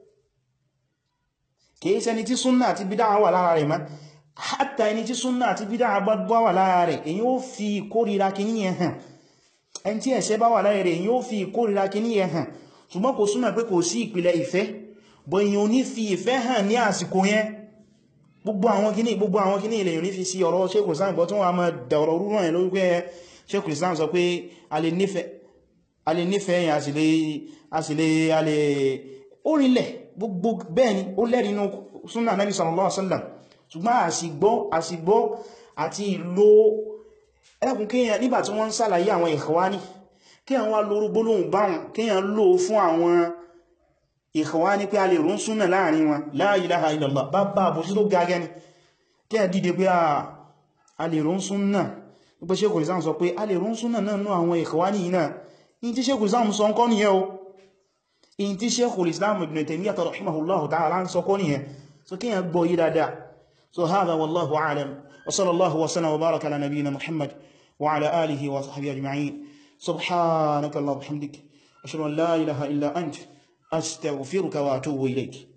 Speaker 1: kìí ṣẹni tí súnnà àti bídá wà lára rẹ̀ ma hátà ẹni tí súnnà àti bídá bá wà lára rẹ̀ èyí ó fi kórìíra kìíní yẹn hàn ẹni tí ẹ̀ṣẹ̀ bá wà lára rẹ̀ èyí ó fi kórìíra kìíní yẹn hàn ṣùgbọ́n kò súnmọ̀ pé kò sí ìpìlẹ̀ ìfẹ́ bọ̀ èyí ò ní fi ìfẹ́ hàn ní àsìkò yẹn gbogbo àwọn kìíní gbogbo àwọn kìíní ilẹ̀ yìí fi sí ọ̀rọ̀ Sheikhul Islam bọ́ tí wọ́n máa dà ọ̀rọ̀ rúrú ẹ̀ lórí pé Sheikhul Islam sọ pé a lè nífẹ̀ẹ́ yẹn a sì lè orílẹ̀ gbogbo bẹ́ẹ̀ ni ó lẹ́rìí inú súnnà Nabi sallallahu alaihi wasallam ṣùgbọ́n àsìgbọ́ àsìgbọ́ àti ìlò ẹlẹ́kùn kíyàn nígbà tí wọ́n ń sàlàyé àwọn Ikhwani kíyàn wá lórú gbólóhùn báhùn kíyàn lò fún àwọn Ikhwani pé a lè rún súnnà láàrin wọn la ilaha illallah bá bá bó sí tó gagẹ́ ni kíyàn dìde pé a lè rún súnnà pípẹ́ Sheikhul Islam sọ pé a lè rún súnnà náà nú àwọn Ikhwani yìí náà in tí Sheikhul Islam sọ ń kọ́ nìyẹn o in tí Sheikhul Islam Ibn Taymiyyah rahimahullahu ta'ala ń sọ kọ́ nìyẹn so kí yẹn gbọ́ yí dáadáa so hadha wallahu a'lam wa sallallahu wa sallam wa baraka ala nabiyyina Muhammad wa ala alihi wa sahbihi ajma'in subhanaka Allahumma wa bihamdik ashhadu an la ilaha illa ant astaghfiruka wa atubu ilayk